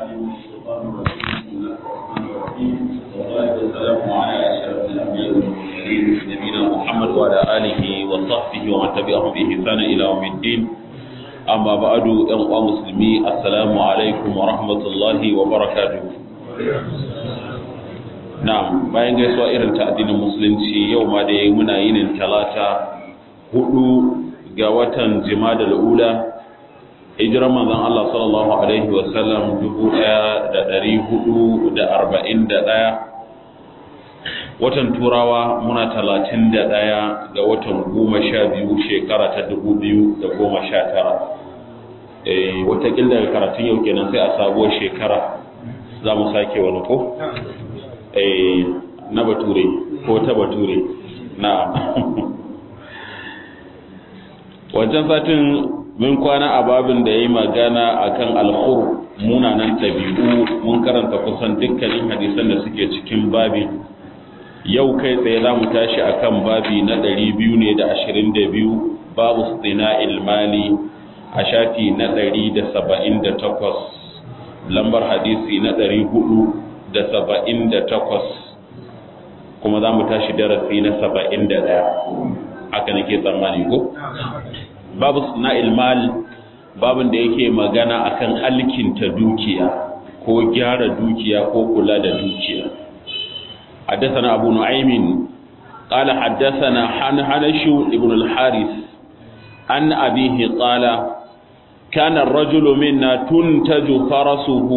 الشيطان الرجيم بسم الله الرحمن الرحيم والصلاة والسلام على أشرف الأنبياء والمرسلين نبينا محمد وعلى آله وصحبه ومن تبعهم بإحسان إلى يوم الدين أما بعد أيها المسلمين السلام عليكم ورحمة الله وبركاته Na'am, bayan gaisuwa irin ta addinin musulunci yau ma dai muna yinin talata hudu ga watan jimadal ula hijiran manzon Allah sallallahu alaihi wa sallam 1441 watan turawa muna 31 ga watan 12 shekara ta 2019 eh wata daga karatun yau kenan sai a sabuwar shekara za mu sake wani ko na bature ko ta bature na wancan satin mun kwana a babin da ya yi magana a kan alkhur munanan ɗabi'u mun karanta kusan dukkanin hadisan da suke cikin babin yau kai tsaye za mu tashi a kan babi na ɗari biyu ne da ashirin da biyu babu stina ilmali a shafi na ɗari da saba'in da takwas lambar hadisi na ɗari hudu da saba'in da takwas kuma za mu tashi darasi na saba'in da ɗaya haka nake tsammani ko? babu na ilmal babin da yake magana akan alkinta dukiya ko gyara dukiya ko kula da dukiya حدثنا أبو نعيم قال حدثنا حنحنش ابن الحارث عن أبيه قال كان الرجل منا تنتج فرسه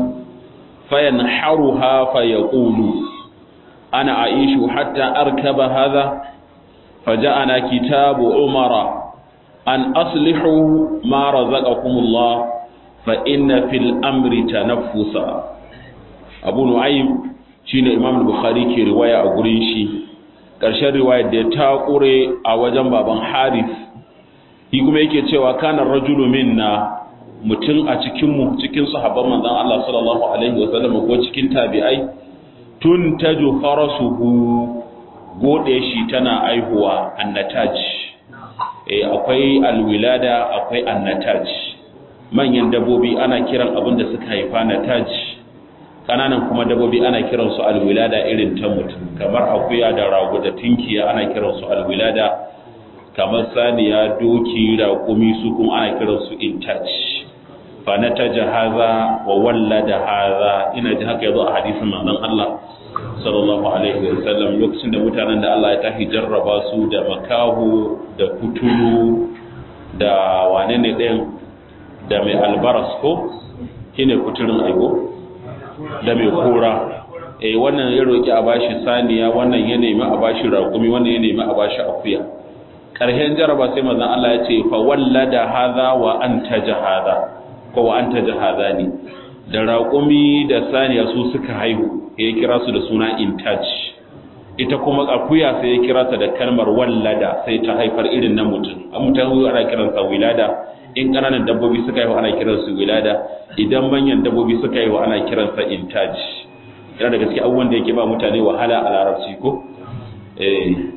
فينحرها فيقول أنا أعيش حتى أركب هذا فجاءنا كتاب عمر أن أصلحوا ما رزقكم الله فإن في الأمر تنفسا أبو نعيم شين إمام البخاري كي رواية أقريشي ƙarshen riwayar da ta ƙure a wajen baban haris shi kuma yake cewa kanar rajulu minna mutum a cikinmu cikin sahabban manzon Allah sallallahu alaihi wa sallam ko cikin tabi'ai tun taju farasuhu gode shi tana aihuwa annataj eh akwai alwilada akwai annataj manyan dabbobi ana kiran abin da suka haifa nataj kananan kuma dabbobi ana kiran su alwilada irin ta mutum kamar akuya da rago da tinkiya ana kiran su alwilada kamar saniya doki raƙumi su kuma ana kiran su intaj fa nataja haza wa wallada haza ina ji haka yazo a hadisin manzon Allah sallallahu alaihi wa sallam lokacin da mutanen da Allah ya tafi jarraba su da makahu da kuturu da wane ne ɗayan da mai albaras ko shine kuturin aigo da mai kora eh wannan ya roki a bashi saniya wannan ya nemi a bashi raƙumi wannan ya nemi a bashi akuya ƙarshen jarraba sai manzon Allah ya ce fa wallada hadha wa antaja hadha ko wa antaja hadha ne da raƙumi da saniya su suka haihu ya kira su da suna intaj ita kuma akuya sai ya kira ta da kalmar wallada sai ta haifar irin na mutum an mutum ana kiransa wilada in ƙananan dabbobi suka haihu ana kiransu wilada idan manyan dabbobi suka haihu ana kiransa intaj yana da gaske abubuwan da yake ba mutane wahala a larabci ko eh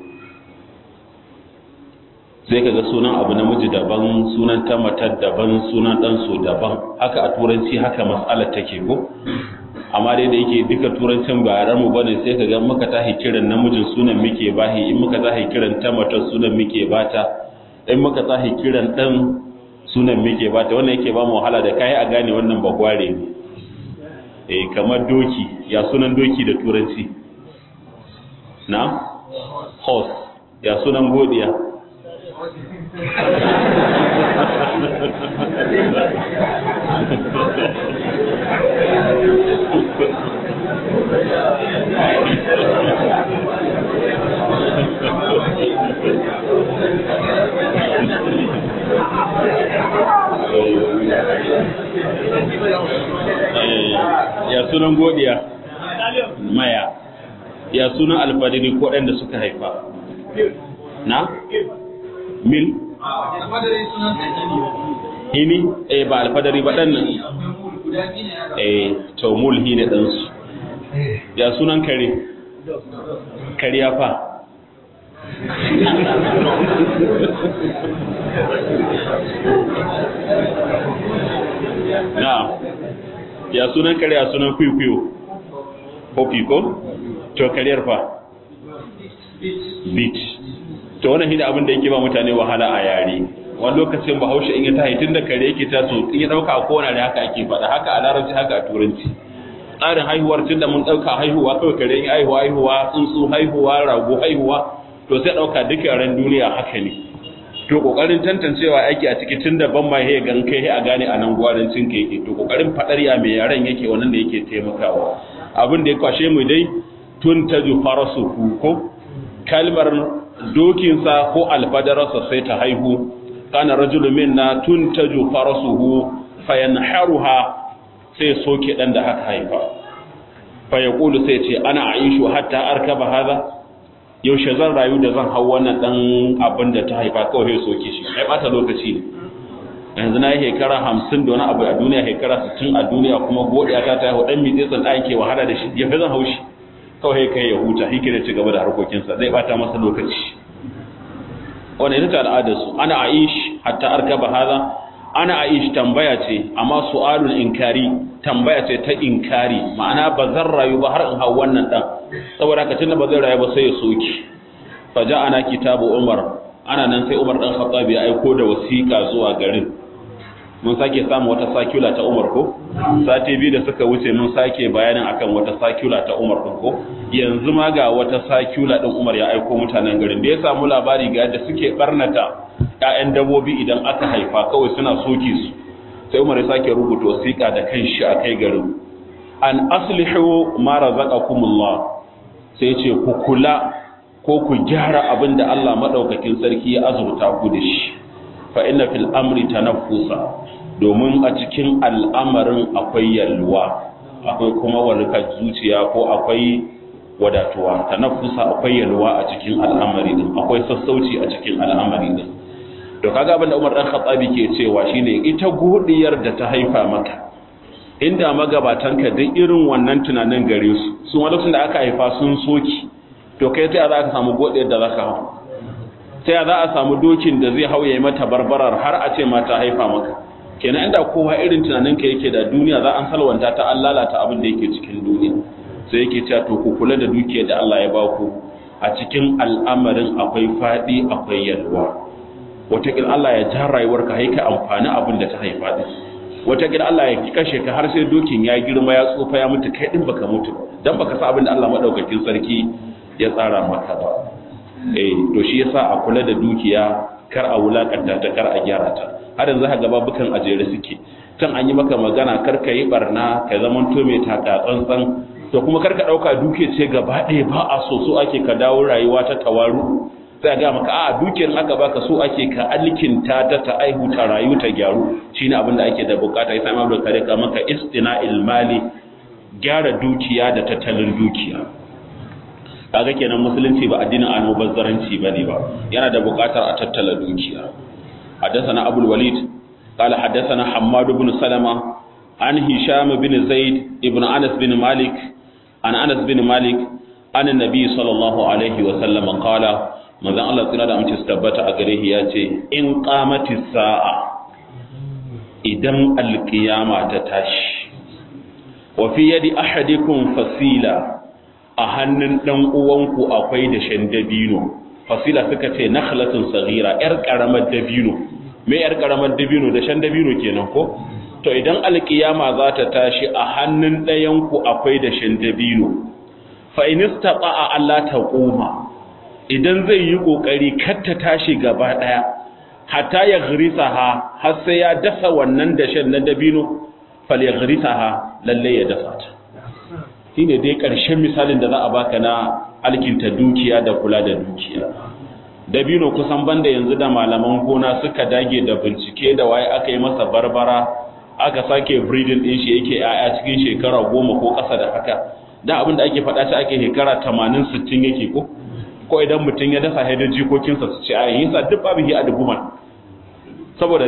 sai kaga sunan abu namiji daban sunan ta matar daban sunan ɗansu daban haka a turanci haka mas'alar take ko amma dai da yake duka turancin ba yaran mu bane sai kaga muka tahi kiran namijin sunan muke bahi in muka tahi kiran ta matar sunan muke bata in muka tahi kiran dan sunan muke bata wannan yake ba mu wahala da kai a gane wannan bagware ne eh kamar doki ya sunan doki da turanci na horse ya sunan godiya ya sunan godiya maya ya sunan alfadari ko ɗan da suka haifa na mil hini eh ba alfadari ba ɗan nan eh to mulhi ne ɗansu ya sunan kare kariya fa na ya sunan kare ya sunan kwikwiyo hopi ko to kariyar fa bit to wannan shine abin da yake ba mutane wahala a yare wani lokacin bahaushe in ya tahi tun da kare yake ta so in ya dauka a kowane da haka ake faɗa haka a larabci haka a turanci tsarin haihuwar tun da mun dauka haihuwa kawai kare in haihuwa haihuwa tsuntsu haihuwa rago haihuwa to sai dauka duka ran duniya haka ne to kokarin tantancewa aiki a ciki tun da ban ma he gan kai a gane a nan gwarancin ka yake to kokarin fadar ya mai yaren yake wannan da yake taimakawa abin da ya kwashe mu dai tun taju farasu ko kalmar dokinsa ko alfadararsa sai ta haihu kana rajulu minna tuntaju farasuhu fayanharuha sai soke dan da haka haifa fa yaqulu sai ce ana aishu hatta arkaba hada yaushe zan rayu da zan hau wannan dan abin da ta haifa kawai sai soke shi ai bata lokaci ne yanzu na yi shekara hamsin da wani abu a duniya shekara sittin a duniya kuma godiya ta ta hau dan mitsetsin da ake wahala da shi ya fi zan haushi kawai kai ya huta hike da ci gaba da harkokinsa zai bata masa lokaci wanda ita ta al'adarsu ana aish hatta arkaba haza ana aish tambaya ce amma su'alul inkari tambaya ce ta inkari ma'ana ba zan rayu ba har in hau wannan dan saboda haka tunda ba zai rayu ba sai ya soki fa ana kitabu umar ana nan sai umar dan khattabi ya aiko da wasiƙa zuwa garin mun sake samu wata sakula ta Umar ko sati biyu da suka wuce mun sake bayanin akan wata sakula ta Umar din ko yanzu ma ga wata sakula din Umar ya aiko mutanen garin da ya samu labari ga yadda suke barnata ƴaƴan dabobi idan aka haifa kawai suna soke su sai Umar ya sake rubuta wasiƙa da kanshi a kai garin an aslihu ma razaqakumullah sai ce ku kula ko ku gyara abin da Allah madaukakin sarki ya azurta ku da shi fa inna fil amri tanaffusa domin a cikin al'amarin akwai yalwa akwai kuma warkar zuciya ko akwai wadatuwa tanaffusa akwai yalwa a cikin al'amari din akwai sassauci a cikin al'amari din to kaga abin da Umar dan Khattabi ke cewa shine ita godiyar da ta haifa maka inda magabatanka duk irin wannan tunanin gare su su ma lokacin da aka haifa sun soki to kai ta za ka samu godiyar da zaka hau sai za a samu dokin da zai hauye mata barbarar har a ce mata haifa maka kenan inda kowa irin tunaninka yake da duniya za an salwanta ta an lalata abin da yake cikin duniya sai yake cewa to ku kula da dukiyar da Allah ya baku a cikin al'amarin akwai fadi akwai yalwa wataƙil Allah ya ja rayuwarka haika amfani abin da ta haifa din wataƙil Allah ya kashe ka har sai dokin ya girma ya tsofa ya mutu kai din baka mutu dan baka sa abin da Allah madaukakin sarki ya tsara maka ba eh to shi yasa a kula da dukiya kar a wulakanta ta kar a gyara ta har yanzu haka babukan ajere suke kan an yi maka magana kar ka yi barna ka zaman to mai taka tsantsan to kuma kar ka dauka duke ce gaba ɗaya ba a so so ake ka dawo rayuwa ta tawaru sai ga maka a dukiyar haka baka so ake ka alkinta ta ta aihu ta rayu ta gyaru shine abin da ake da bukata yasa Imam Bukhari ka maka istina'il mali gyara dukiya da tattalin dukiya kaga kenan musulunci ba addinin almubazzaranci bane ba yana da buƙatar a tattala dukiya حدثنا أبو الوليد قال حدثنا حماد بن سلمة عن هشام بن زيد ابن أنس بن مالك عن أنس بن مالك عن النبي صلى الله عليه وسلم قال ماذا الله تعالى أمتي استبت أقريه ياتي إن قامت الساعة إذن القيامة تتاش وفي يد أحدكم فسيلة a hannun ɗan uwanku akwai da shan dabino fasila suka ce nakhlatun saghira yar karamar dabino me yar karamar dabino da shan dabino kenan ko to idan alkiyama za ta tashi a hannun ɗayan ku akwai da shan dabino fa in istata'a Allah ta koma idan zai yi kokari kar ta tashi gaba daya hatta ya ghrisaha har sai ya dasa wannan da shan na dabino fal ya ghrisaha lalle ya dasa ta shine dai ƙarshen misalin da za a baka na alkinta dukiya da kula da dukiya dabino kusan banda yanzu da malaman gona suka dage da bincike da waye aka yi masa barbara aka sake breeding din shi yake yaya cikin shekara goma ko ƙasa da haka da abin da ake faɗa shi ake shekara tamanin sittin yake ko ko idan mutum ya dasa haidar jikokinsa su ce a yin sa duk babu hi a dubuman saboda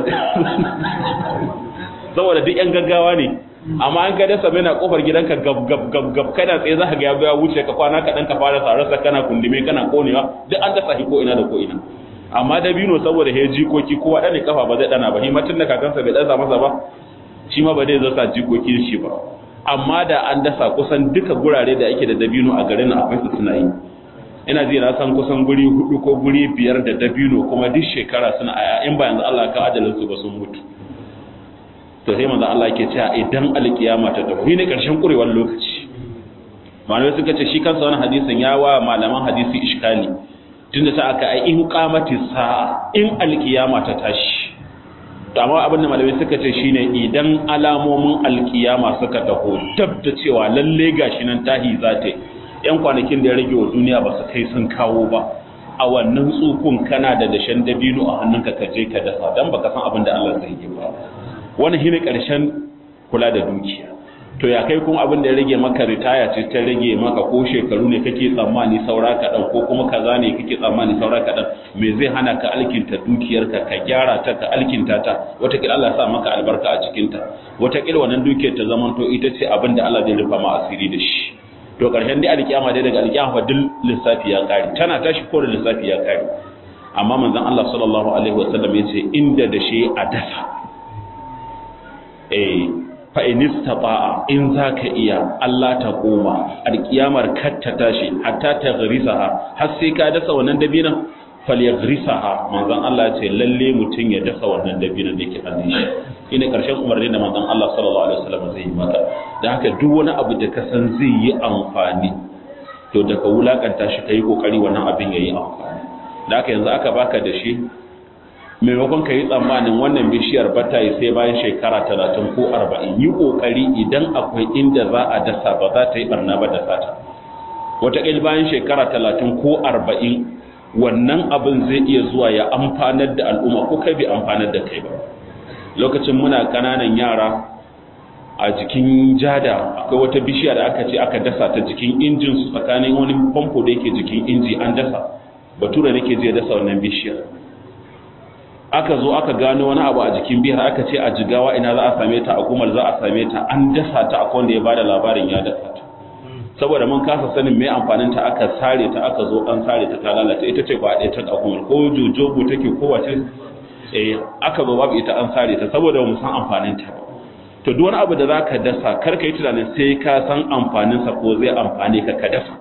saboda duk yan gaggawa ne amma an ka dasa mai na kofar gidanka gab gab gab gab kana tsaye za ka ga ya wuce ka kwana kaɗan ka fara sararsa kana kundume kana konewa duk an dasa shi ko ina da ko ina amma dabino saboda ya jikoki kowa ɗane kafa ba zai ɗana ba himatin da kakansa bai ɗansa masa ba shi ma ba zai zasa jikokin shi ba amma da an dasa kusan duka gurare da ake da dabino a garin akwai su suna yi ina ji na san kusan guri hudu ko guri biyar da dabino kuma duk shekara suna aya in ba yanzu Allah ka ajalin su ba sun mutu to sai manzo Allah yake cewa idan alkiyama ta tafi ne karshen kurewar lokaci malamai suka ce shi kansa wannan hadisin ya wa malaman hadisi iskali tunda ta aka ai in qamati sa'a in alkiyama ta tashi to amma abin da malamai suka ce shine idan alamomin alkiyama suka taho dab da cewa lalle gashi nan tahi za ta yan kwanakin da ya rage wa duniya ba su kai sun kawo ba a wannan tsukun kana da dashen dabino a hannunka ka je ka dasa dan baka san abin da Allah zai yi ba wannan shine karshen kula da dukiya to ya kai kuma abin da ya rage maka ritaya ce ta rage maka ko shekaru ne kake tsammani saura kaɗan ko kuma kaza ne kake tsammani saura kaɗan me zai hana ka alkinta dukiyarka ka gyara ta ka alkinta ta watakila Allah sa maka albarka a cikinta watakila wannan dukiyar ta zamanto ita ce abin da Allah zai rufa ma asiri da shi to ƙarshen dai alƙiyama dai daga alƙiyama fa duk lissafi ya ƙare tana tashi ko da lissafi ya ƙare amma manzon Allah sallallahu alaihi wasallam ya ce inda da shi a dasa eh fa in istata'a in zaka iya Allah ta koma alƙiyamar kar ta tashi hatta ta garisaha har sai ka dasa wannan dabinan falyagrisaha manzon Allah ya ce lalle mutun ya dasa wannan dabinan da ke hannun shi ina karshen umarni da manzon Allah sallallahu alaihi wasallam zai yi maka dan haka duk wani abu da ka san zai yi amfani to da ka wulakanta shi kai kokari wannan abin yayi amfani da haka yanzu aka baka da shi maimakon ka yi tsammanin wannan bishiyar bata yi sai bayan shekara talatin ko arba'in yi kokari idan akwai inda za a dasa ba za ta yi barna ba da sata wataƙil bayan shekara talatin ko arba'in wannan abin zai iya zuwa ya amfanar da al'umma ko kai bai amfanar da kai ba lokacin muna kananan yara a jikin jada akwai wata bishiya da aka ce aka dasa ta jikin injin su tsakanin wani famfo da yake jikin inji an dasa bature nake je dasa wannan bishiyar aka zo aka gano wani abu a jikin bihar aka ce a jigawa ina za a same ta a gumal za a same ta an dasa ta akwai wanda ya bada labarin ya dasa ta saboda mun kasa sanin me amfanin ta aka sare ta aka zo an sare ta ta lalata ita ce ba ɗaya ta ɗauko ko jojogo take ko wace eh aka zo babu ita an sare ta saboda mu san amfanin ta ba to duk wani abu da zaka dasa kar ka yi tunanin sai ka san amfanin sa ko zai amfane ka ka dasa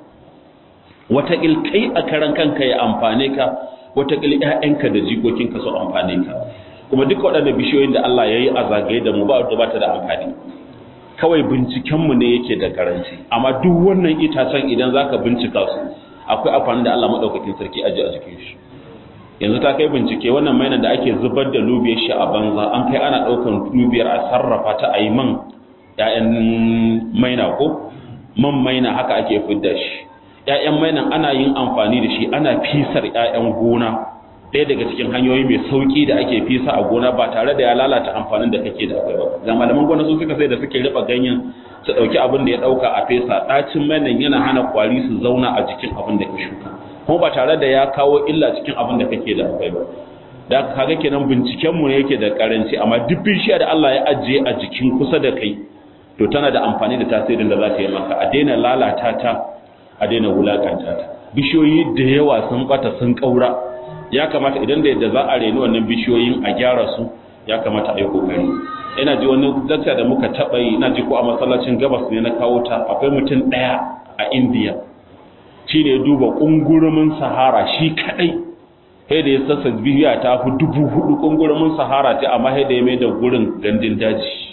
wata kai a karan kanka ya amfane ka wata ƴaƴanka da jikokinka su amfane ka kuma duka waɗannan bishiyoyin da Allah ya yi a zagaye da mu ba da ba ta da amfani kawai bincikenmu ne yake da karanci amma duk wannan itacen idan zaka bincika su akwai amfani da Allah madaukakin sarki aje a jikin shi yanzu ta kai bincike wannan mainan da ake zubar da lubiyar shi a banza an kai ana daukan lubiyar a sarrafa ta a yi man ƴaƴan maina ko man maina haka ake fidda shi ƴaƴan mainan ana yin amfani da shi ana fisar ƴaƴan gona ɗaya daga cikin hanyoyi mai sauki da ake fisa a gona ba tare da ya lalata amfanin da kake da akwai ba ga malaman gona sun suka sai da suke riba ganyen su ɗauki abin da ya ɗauka a fesa ɗacin mainan yana hana kwari su zauna a jikin abin da ka shuka kuma ba tare da ya kawo illa cikin abin da kake da akwai ba da kaga kenan binciken mu yake da karanci amma duk bishiya da Allah ya ajiye a jikin kusa da kai to tana da amfani da tasirin da za ta yi maka a daina lalata ta a daina wulakanta ta bishiyoyi da yawa sun bata sun kaura ya kamata idan da yadda za a reni wannan bishiyoyin a gyara su ya kamata a yi kokari ina ji wani dakta da muka taɓa yi ina ji ko a masallacin gabas ne na kawo ta akwai mutum ɗaya a indiya shi ne duba ƙungurumin sahara shi kaɗai sai da ya sassa biya ta fi dubu hudu ƙungurumin sahara ce amma sai da ya mai da gurin gandun daji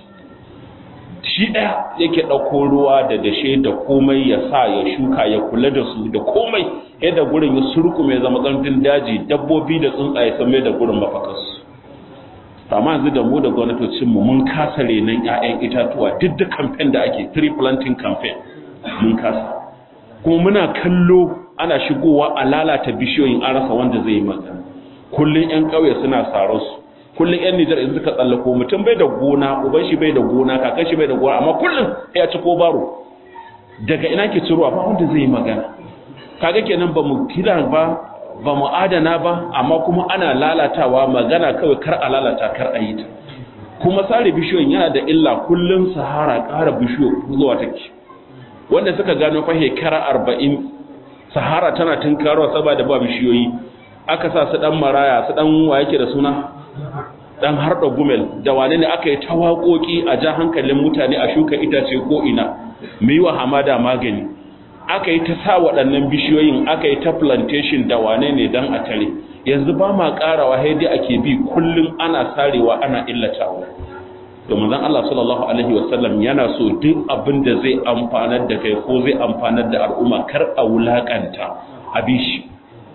shi ɗaya yake ɗauko ruwa da dashe da komai ya sa ya shuka ya kula da su da komai yadda gurin ya surku mai zama gandun daji dabbobi da tsuntsaye sun mai da gurin mafakarsu amma yanzu da mu da gwamnatocinmu mun kasa renon 'ya'yan itatuwa duk da kamfen da ake tree planting campaign mun kasa kuma muna kallo ana shigowa a lalata bishiyoyin an rasa wanda zai yi magana kullum 'yan ƙauye suna sarar su kullum 'yan nijar in suka tsallako mutum bai da gona uban shi bai da gona kakan shi bai da gona amma kullum ya ci ko baro daga ina ke ciruwa ba wanda zai yi magana kaga kenan ba mu kira ba ba mu adana ba amma kuma ana lalatawa magana kawai kar a lalata kar a yi ta kuma sare bishiyoyin yana da illa kullum sahara ƙara bishiyo zuwa take wanda suka gano fa shekara arba'in sahara tana tunkarwa saboda ba bishiyoyi aka sa su dan maraya su dan wa yake da suna dan harda gumel da wane ne aka yi ta waƙoƙi a ja hankalin mutane a shuka itace ko ina mu yi wa hamada magani aka yi ta sa waɗannan bishiyoyin aka yi ta plantation da wane ne dan a tare yanzu ba ma ƙarawa haidi ake bi kullum ana sarewa ana illatawa to manzon Allah sallallahu alaihi wasallam yana so duk abin da zai amfanar da kai ko zai amfanar da al'umma kar a wulakanta a bishi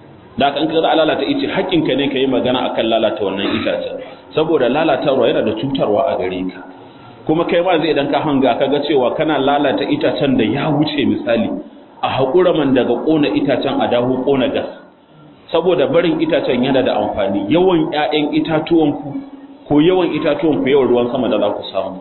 da kan kaza lalata ice haƙƙinka ne kai magana akan lalata wannan itacen saboda lalatarwa yana da cutarwa a gare ka kuma kai ma zai idan ka hanga kaga cewa kana lalata itacen da ya wuce misali a haƙura man daga ƙona itacen a dawo ƙona gas saboda barin itacen yana da amfani yawan ƴaƴan itatuwanku ko yawan itatuwanku yawan ruwan sama da za ku samu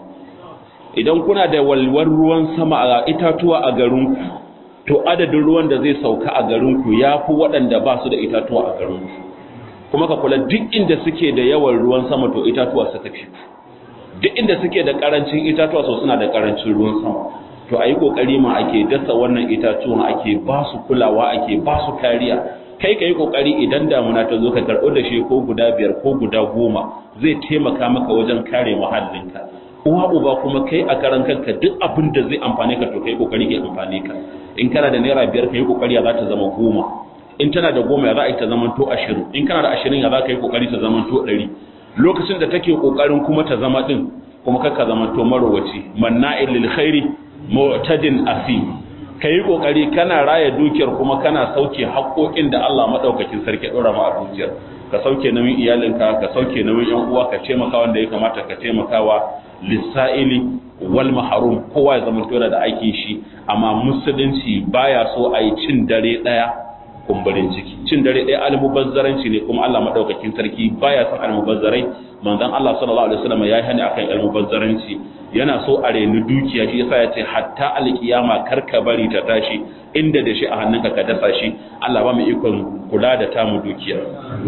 idan kuna da walwar ruwan sama a itatuwa a garinku to adadin ruwan da zai sauka a garinku ya fi waɗanda ba su da itatuwa a garinku kuma ka kula duk inda suke da yawan ruwan sama to itatuwa suka fi duk inda suke da ƙarancin itatuwa so suna da ƙarancin ruwan sama to a yi ƙoƙari ma ake dasa wannan itatuwan ake ba su kulawa ake ba su kariya kai ka yi ƙoƙari idan damuna ta zo ka karɓo da shi ko guda biyar ko guda goma zai taimaka maka wajen kare muhallinka uwa uba kuma kai a karan kanka duk abin da zai amfane ka to kai ƙoƙari ke amfane ka in kana da naira biyar ka yi ƙoƙari ya za ta zama goma in tana da goma ya za a yi ta zama to ashirin in kana da ashirin ya za ka yi ƙoƙari ta zama to ɗari lokacin da take ƙoƙarin kuma ta zama ɗin kuma kakka zama to marowaci manna'il lil khairi mu'tadin asim ka yi ƙoƙari kana raya dukiyar kuma kana sauke haƙoƙin da Allah maɗaukakin sarki ɗora ma a dukiyar ka sauke nauyin iyalinka ka sauke nauyin yan uwa ka taimaka wanda ya kamata ka taimakawa lissa'ili wal maharum kowa ya zama tura da aikin shi amma musulunci baya so a yi cin dare ɗaya kumburin ciki cin dare ɗaya almubazzaranci ne kuma Allah maɗaukakin sarki baya son almubazzarai manzon Allah sallallahu alaihi wasallam ya yi hani akan almubazzaranci yana so a reni dukiya shi yasa ya ce hatta alkiyama kar ka bari ta tashi inda da shi a hannunka ka dasa shi Allah ba mu ikon kula da tamu dukiya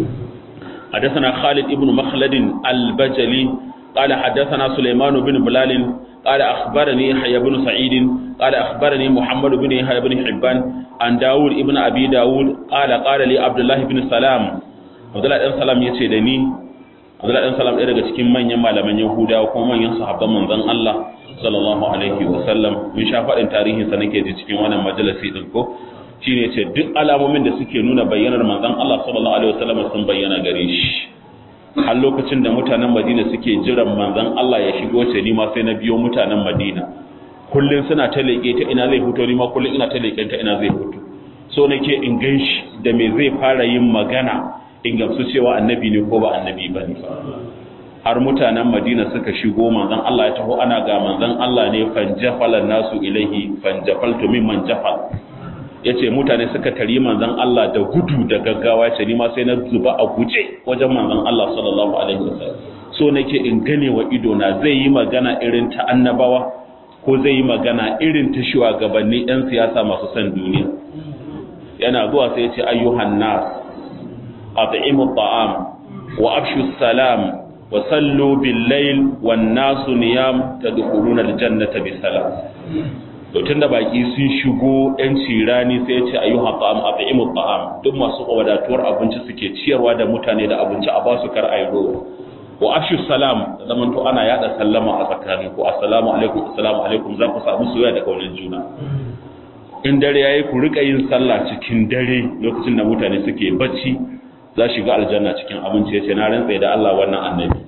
حدثنا خالد ابن مخلد البجلي قال حدثنا سليمان بن بلال قال أخبرني يحيى بن سعيد قال أخبرني محمد بن يحيى بن حبان عن داود ابن أبي داود قال قال لي عبد الله بن سلام عبد الله بن سلام يتي دني Abdullahi dan Salam ɗaya daga cikin manyan malaman Yahudawa kuma manyan sahabban manzon Allah sallallahu alaihi wa sallam mun sha faɗin tarihin sa nake ji cikin wannan majalisi din ko shine ce duk alamomin da suke nuna bayyanar manzon Allah sallallahu alaihi wa sallam sun bayyana gare shi har lokacin da mutanen Madina suke jiran manzon Allah ya shigo ce ni ma sai na biyo mutanen Madina kullun suna ta leƙe ta ina zai fito ni ma kullun ina ta leƙen ta ina zai fito so nake in ganshi da me zai fara yin magana in gamsu cewa annabi ne ko ba annabi ba ne har mutanen madina suka shigo manzan Allah ya taho ana ga manzan Allah ne fanjafalan nasu ilahi fanjafaltu mimman jafal ya ce mutane suka tari manzan Allah da gudu da gaggawa ya ce ni ma sai na zuba a guje wajen manzan Allah sallallahu alaihi wasallam so nake in gane wa ido na zai yi magana irin ta annabawa ko zai yi magana irin ta shugabanni yan siyasa masu son duniya yana zuwa sai ya ce ayyuhan nas أطعموا الطعام وأبشوا السلام وصلوا بالليل والناس نيام تدخلون الجنة بسلام tun da baki sun shigo yan cirani sai ya ce ayyuha ta'am at'imu ta'am duk masu wadatuwar abinci suke ciyarwa da mutane da abinci a basu kar ayi rowa wa afshu salam zaman to ana yada sallama a tsakanin ku assalamu alaikum assalamu alaikum za ku samu soyayya da kaunar juna in dare yayi ku rika yin sallah cikin dare lokacin da mutane suke bacci za shiga aljanna cikin abinci ya ce na rantsa da Allah wannan annabi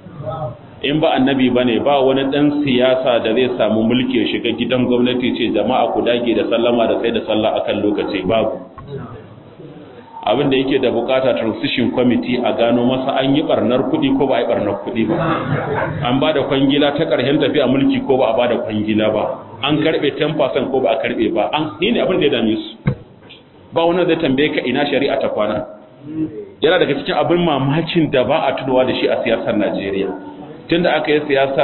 in ba annabi ba ne ba wani ɗan siyasa da zai samu mulki ya shiga gidan gwamnati ce jama'a ku dage da sallama da sai da sallah akan lokaci babu abin da yake da bukata transition committee a gano masa an yi barnar kuɗi ko ba a yi barnar kuɗi ba an ba da kwangila ta ƙarshen tafiya mulki ko ba a ba da kwangila ba an karɓe 10% ko ba a karɓe ba an ni ne abin da ya dame su ba wani zai tambaye ka ina shari'a ta kwana yana daga cikin abin mamakin da ba a tunawa da shi a siyasar Najeriya tunda aka yi siyasar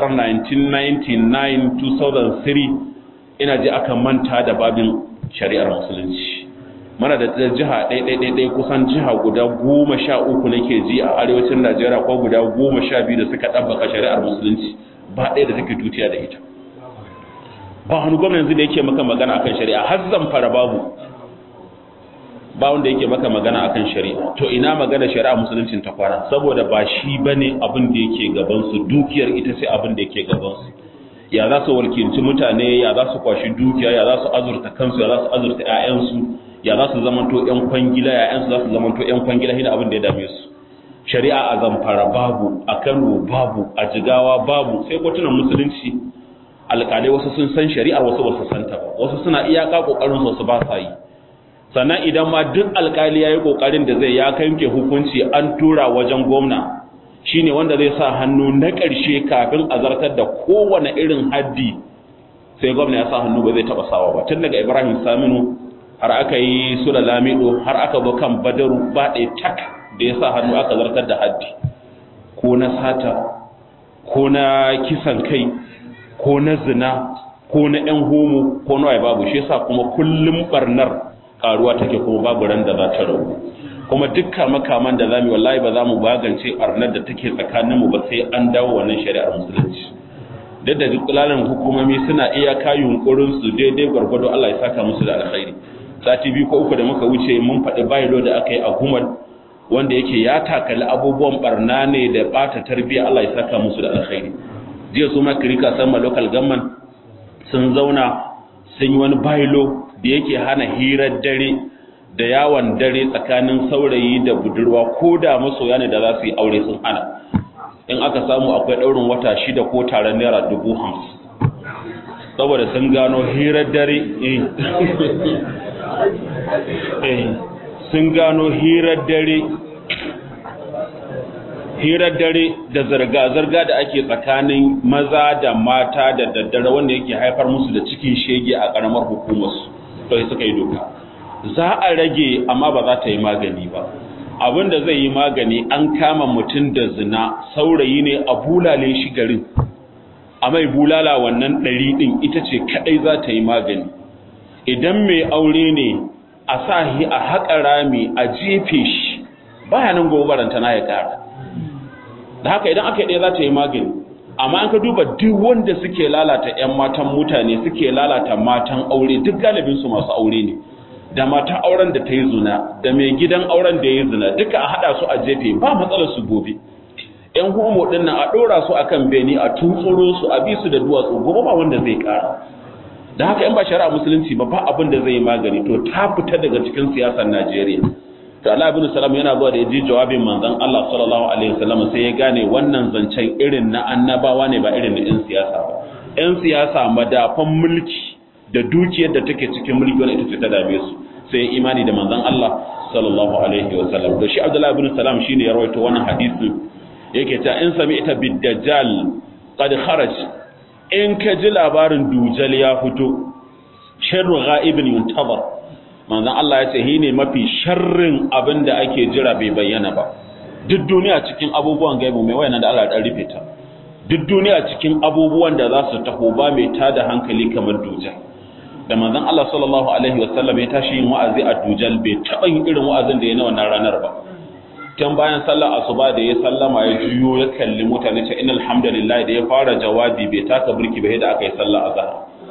1999-2003 ina ji aka manta da babin shari'ar musulunci mana da jiha ɗaiɗaiɗaiɗai kusan jiha guda goma sha uku nake ji a arewacin Najeriya ko guda goma sha biyu da suka ɗabbaka shari'ar musulunci ba ɗaya da take tutiya da ita ba wani gwamna yanzu da yake maka magana akan shari'a har zamfara babu ba wanda yake maka magana akan shari'a to ina magana shari'a musuluncin ta kwana saboda ba shi bane abin da yake gaban su dukiyar ita sai abin da yake gaban su ya za su walkinci mutane ya za su kwashi dukiya ya za su azurta kansu ya za su azurta ƴaƴansu ya za su zamanto ƴan kwangila ƴaƴansu za su zamanto ƴan kwangila shi abin da ya dame su shari'a a zamfara babu a Kano babu a Jigawa babu sai kotunan musulunci alƙalai wasu sun san shari'ar wasu ba su santa ba wasu suna iyaka kokarin su ba sa yi sannan idan ma duk alkali ya yi ƙoƙarin da zai ya kanke hukunci an tura wajen gwamna shine wanda zai sa hannu na ƙarshe kafin a zartar da kowane irin haddi sai gwamna ya sa hannu ba zai taɓa sawa ba tun daga ibrahim saminu har aka yi sula lamido har aka zo kan badaru ba ɗaya tak da ya sa hannu aka zartar da haddi ko na sata ko na kisan kai ko na zina ko na 'yan homo ko na babu shi yasa kuma kullum barnar karuwa take kuma babu ran da za ta rabu kuma dukkan makaman da zamu wallahi ba za mu bagance arnar da take tsakanin mu ba sai an dawo wannan shari'ar musulunci duk da dukkanin hukumomi suna iya ka yunkurin su daidai gwargwado Allah ya saka musu da alkhairi sati biyu ko uku da muka wuce mun faɗi bayilo da aka yi a gumal wanda yake ya takali abubuwan barna ne da bata tarbiyya Allah ya saka musu da alkhairi jiya su ma kirika sama local government sun zauna sun yi wani bayilo da yake hana hirar dare da yawon dare tsakanin saurayi da budurwa ko da masoya ne da za su yi aure sun hana in aka samu akwai ɗaurin wata shida ko taron naira dubu hamsin saboda sun gano hirar dare sun gano hirar dare hirar dare da zarga-zarga da ake tsakanin maza da mata da daddare wanda yake haifar musu da cikin shege a ƙaramar hukumarsu to suka yi doka za a rage amma ba za ta yi magani ba abin da zai yi magani an kama mutum da zina saurayi ne a bulale shi garin a mai bulala wannan ɗari ɗin ita ce kaɗai za ta yi magani idan mai aure ne a sa a haƙa rami a jefe shi baya nan gobaranta na ya ƙara da haka idan aka yi ɗaya za ta yi magani amma an ka duba duk wanda suke lalata 'yan matan mutane suke lalata matan aure duk galibinsu masu aure ne da matan auren da ta yi zina da mai gidan auren da ya yi zina duka a haɗa su a jefe ba matsalar su gobe 'yan homo ɗin nan a ɗora su akan beni a tuntsuro su a bi su da duwatsu gobe ba wanda zai ƙara da haka in ba shari'a musulunci ba ba abin da zai yi magani to ta fita daga cikin siyasar najeriya to Allah ibn Salam yana zuwa da yaji jawabin manzon Allah sallallahu alaihi wasallam sai ya gane wannan zancen irin na annabawa ne ba irin na ɗan siyasa ba ɗan siyasa madafan mulki da dukiyar da take cikin mulki wanda ita ce ta dame su sai ya imani da manzon Allah sallallahu alaihi wasallam to shi Abdullah ibn Salam shine ya rawaito wannan hadisi yake ta in sami'ta bid-dajjal qad kharaj in ka ji labarin dujal ya fito sharru ghaibin yuntazar manzon Allah ya ce shi ne mafi sharrin abin da ake jira bai bayyana ba duk duniya cikin abubuwan gaibu mai wayan da Allah ya rufe ta duk duniya cikin abubuwan da za su taho ba mai tada hankali kamar dujal da manzon Allah sallallahu alaihi wasallam ya tashi yin wa'azi a dujal bai taba yin irin wa'azin da ya na wannan ranar ba tun bayan sallar asuba da ya sallama ya juyo ya kalli mutane ce innal hamdalillah da ya fara jawabi bai taka burki ba da aka yi sallar azhar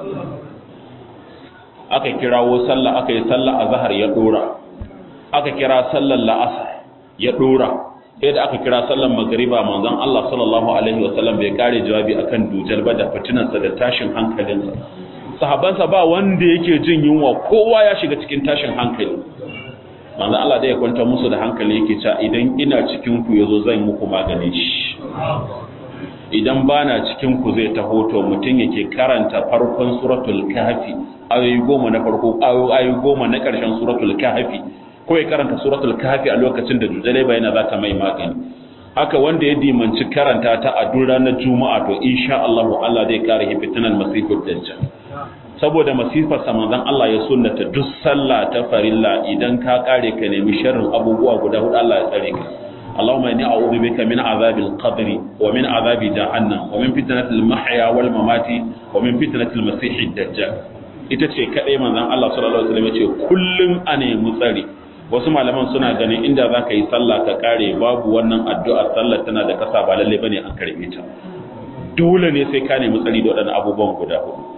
aka kirawo sallah aka yi sallah azhar ya dora aka kira sallar la'asar ya dora sai da aka kira sallar magriba manzon Allah sallallahu alaihi wasallam bai kare jawabi akan dujal ba da fitinarsa da tashin hankalinsa sahabansa ba wanda yake jin yunwa kowa ya shiga cikin tashin hankali manzon Allah da ya kwanta musu da hankali yake cewa idan ina cikin ku yazo zan muku maganin shi idan bana cikin ku zai taho to mutum yake karanta farkon suratul kahfi ayoyi goma na farko ayoyi goma na ƙarshen suratul kahfi ko ya karanta suratul kahfi a lokacin da dujale bayana za ta mai magani haka wanda ya dimanci karanta ta a duk ranar juma'a to insha Allah Allah zai kare shi fitinan masifar dajjal saboda masifar sa manzon Allah ya sunnata duk sallah ta farilla idan ka kare ka nemi sharrin abubuwa guda hudu Allah ya tsare ka اللهم إني أعوذ بك من عذاب القبر ومن عذاب جهنم ومن فتنة المحيا والممات ومن فتنة المسيح الدجال ita ce kaɗai manzan Allah sallallahu Alaihi wasallam ya ce kullum a nemi tsari wasu malaman suna ganin inda za ka yi sallah ka kare babu wannan addu'a sallar tana da kasa ba lalle bane an karbe ta dole ne sai ka nemi tsari da waɗannan abubuwan guda hudu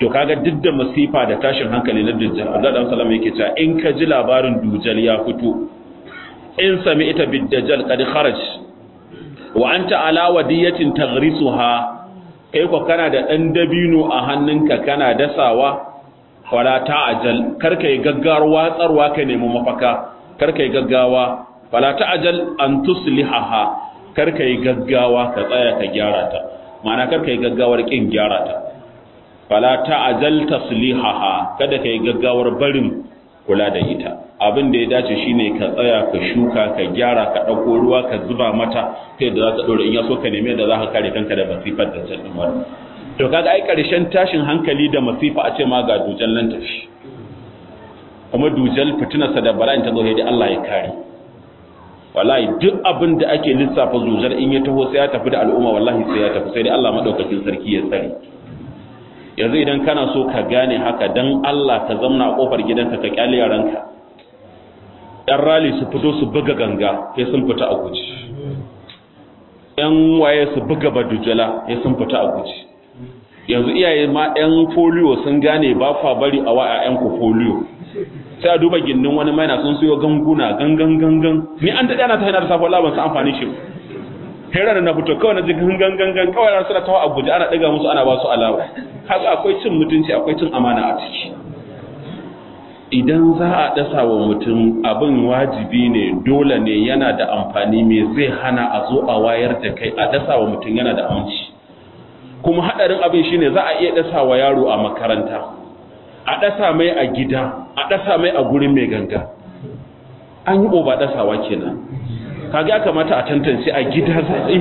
to kaga duk da masifa da tashin hankali na dujjal Allah dan sallama yake cewa in ka ji labarin dujjal ya fito in sami ita bid-dajjal qad kharaj wa anta ala wadiyatin taghrisuha kai ko kana da dan dabino a hannunka kana dasawa wala ta'ajal karka yi gaggawar watsarwa ka nemi mafaka karka yi gaggawa wala ta'ajal an tuslihaha karka yi gaggawa ka tsaya ka gyara ta ma'ana karka yi gaggawar kin gyara ta wala ta'ajal taslihaha kada ka yi gaggawar barin kula da ita abin da ya dace shine ka tsaya ka shuka ka gyara ka dauko ruwa ka zuba mata kai da za ta dore in ya so ka neme da za ka kare kanka da masifar da ta din to kaga ai karshen tashin hankali da masifa a ce ma ga dujal nan tafi kuma dujal fitinarsa da bala'in ta zo da Allah ya kare wallahi duk abin da ake lissafa dujal in ya taho sai ya tafi da al'umma wallahi sai ya tafi sai dai Allah madaukakin sarki ya tsare yanzu idan kana so ka gane haka dan Allah ka zamna a kofar gidanka ka kyale yaranka yan rali su fito su buga ganga sai sun fita a guji yan waye su buga badujala sai sun fita a guji yanzu iyaye ma yan folio sun gane ba fa bari a wa ƴaƴan ku folio sai a duba gindin wani maina sun siyo ganguna gangan gangan ni an daɗe ana ta hanyar safon laban su amfani shi hera na fito kawai na ji gangan gangan kawai na suna tawa a guje ana ɗaga musu ana ba su alawa haka akwai cin mutunci akwai cin amana a ciki idan za a dasa wa mutum abin wajibi ne dole ne yana da amfani me zai hana a zo a wayar da kai a dasa wa mutum yana da aminci kuma hadarin abin shine za a iya dasa wa yaro a makaranta a dasa mai a gida a dasa mai a gurin mai ganga an yi oba dasawa kenan kaga ya kamata a tantance a gida za a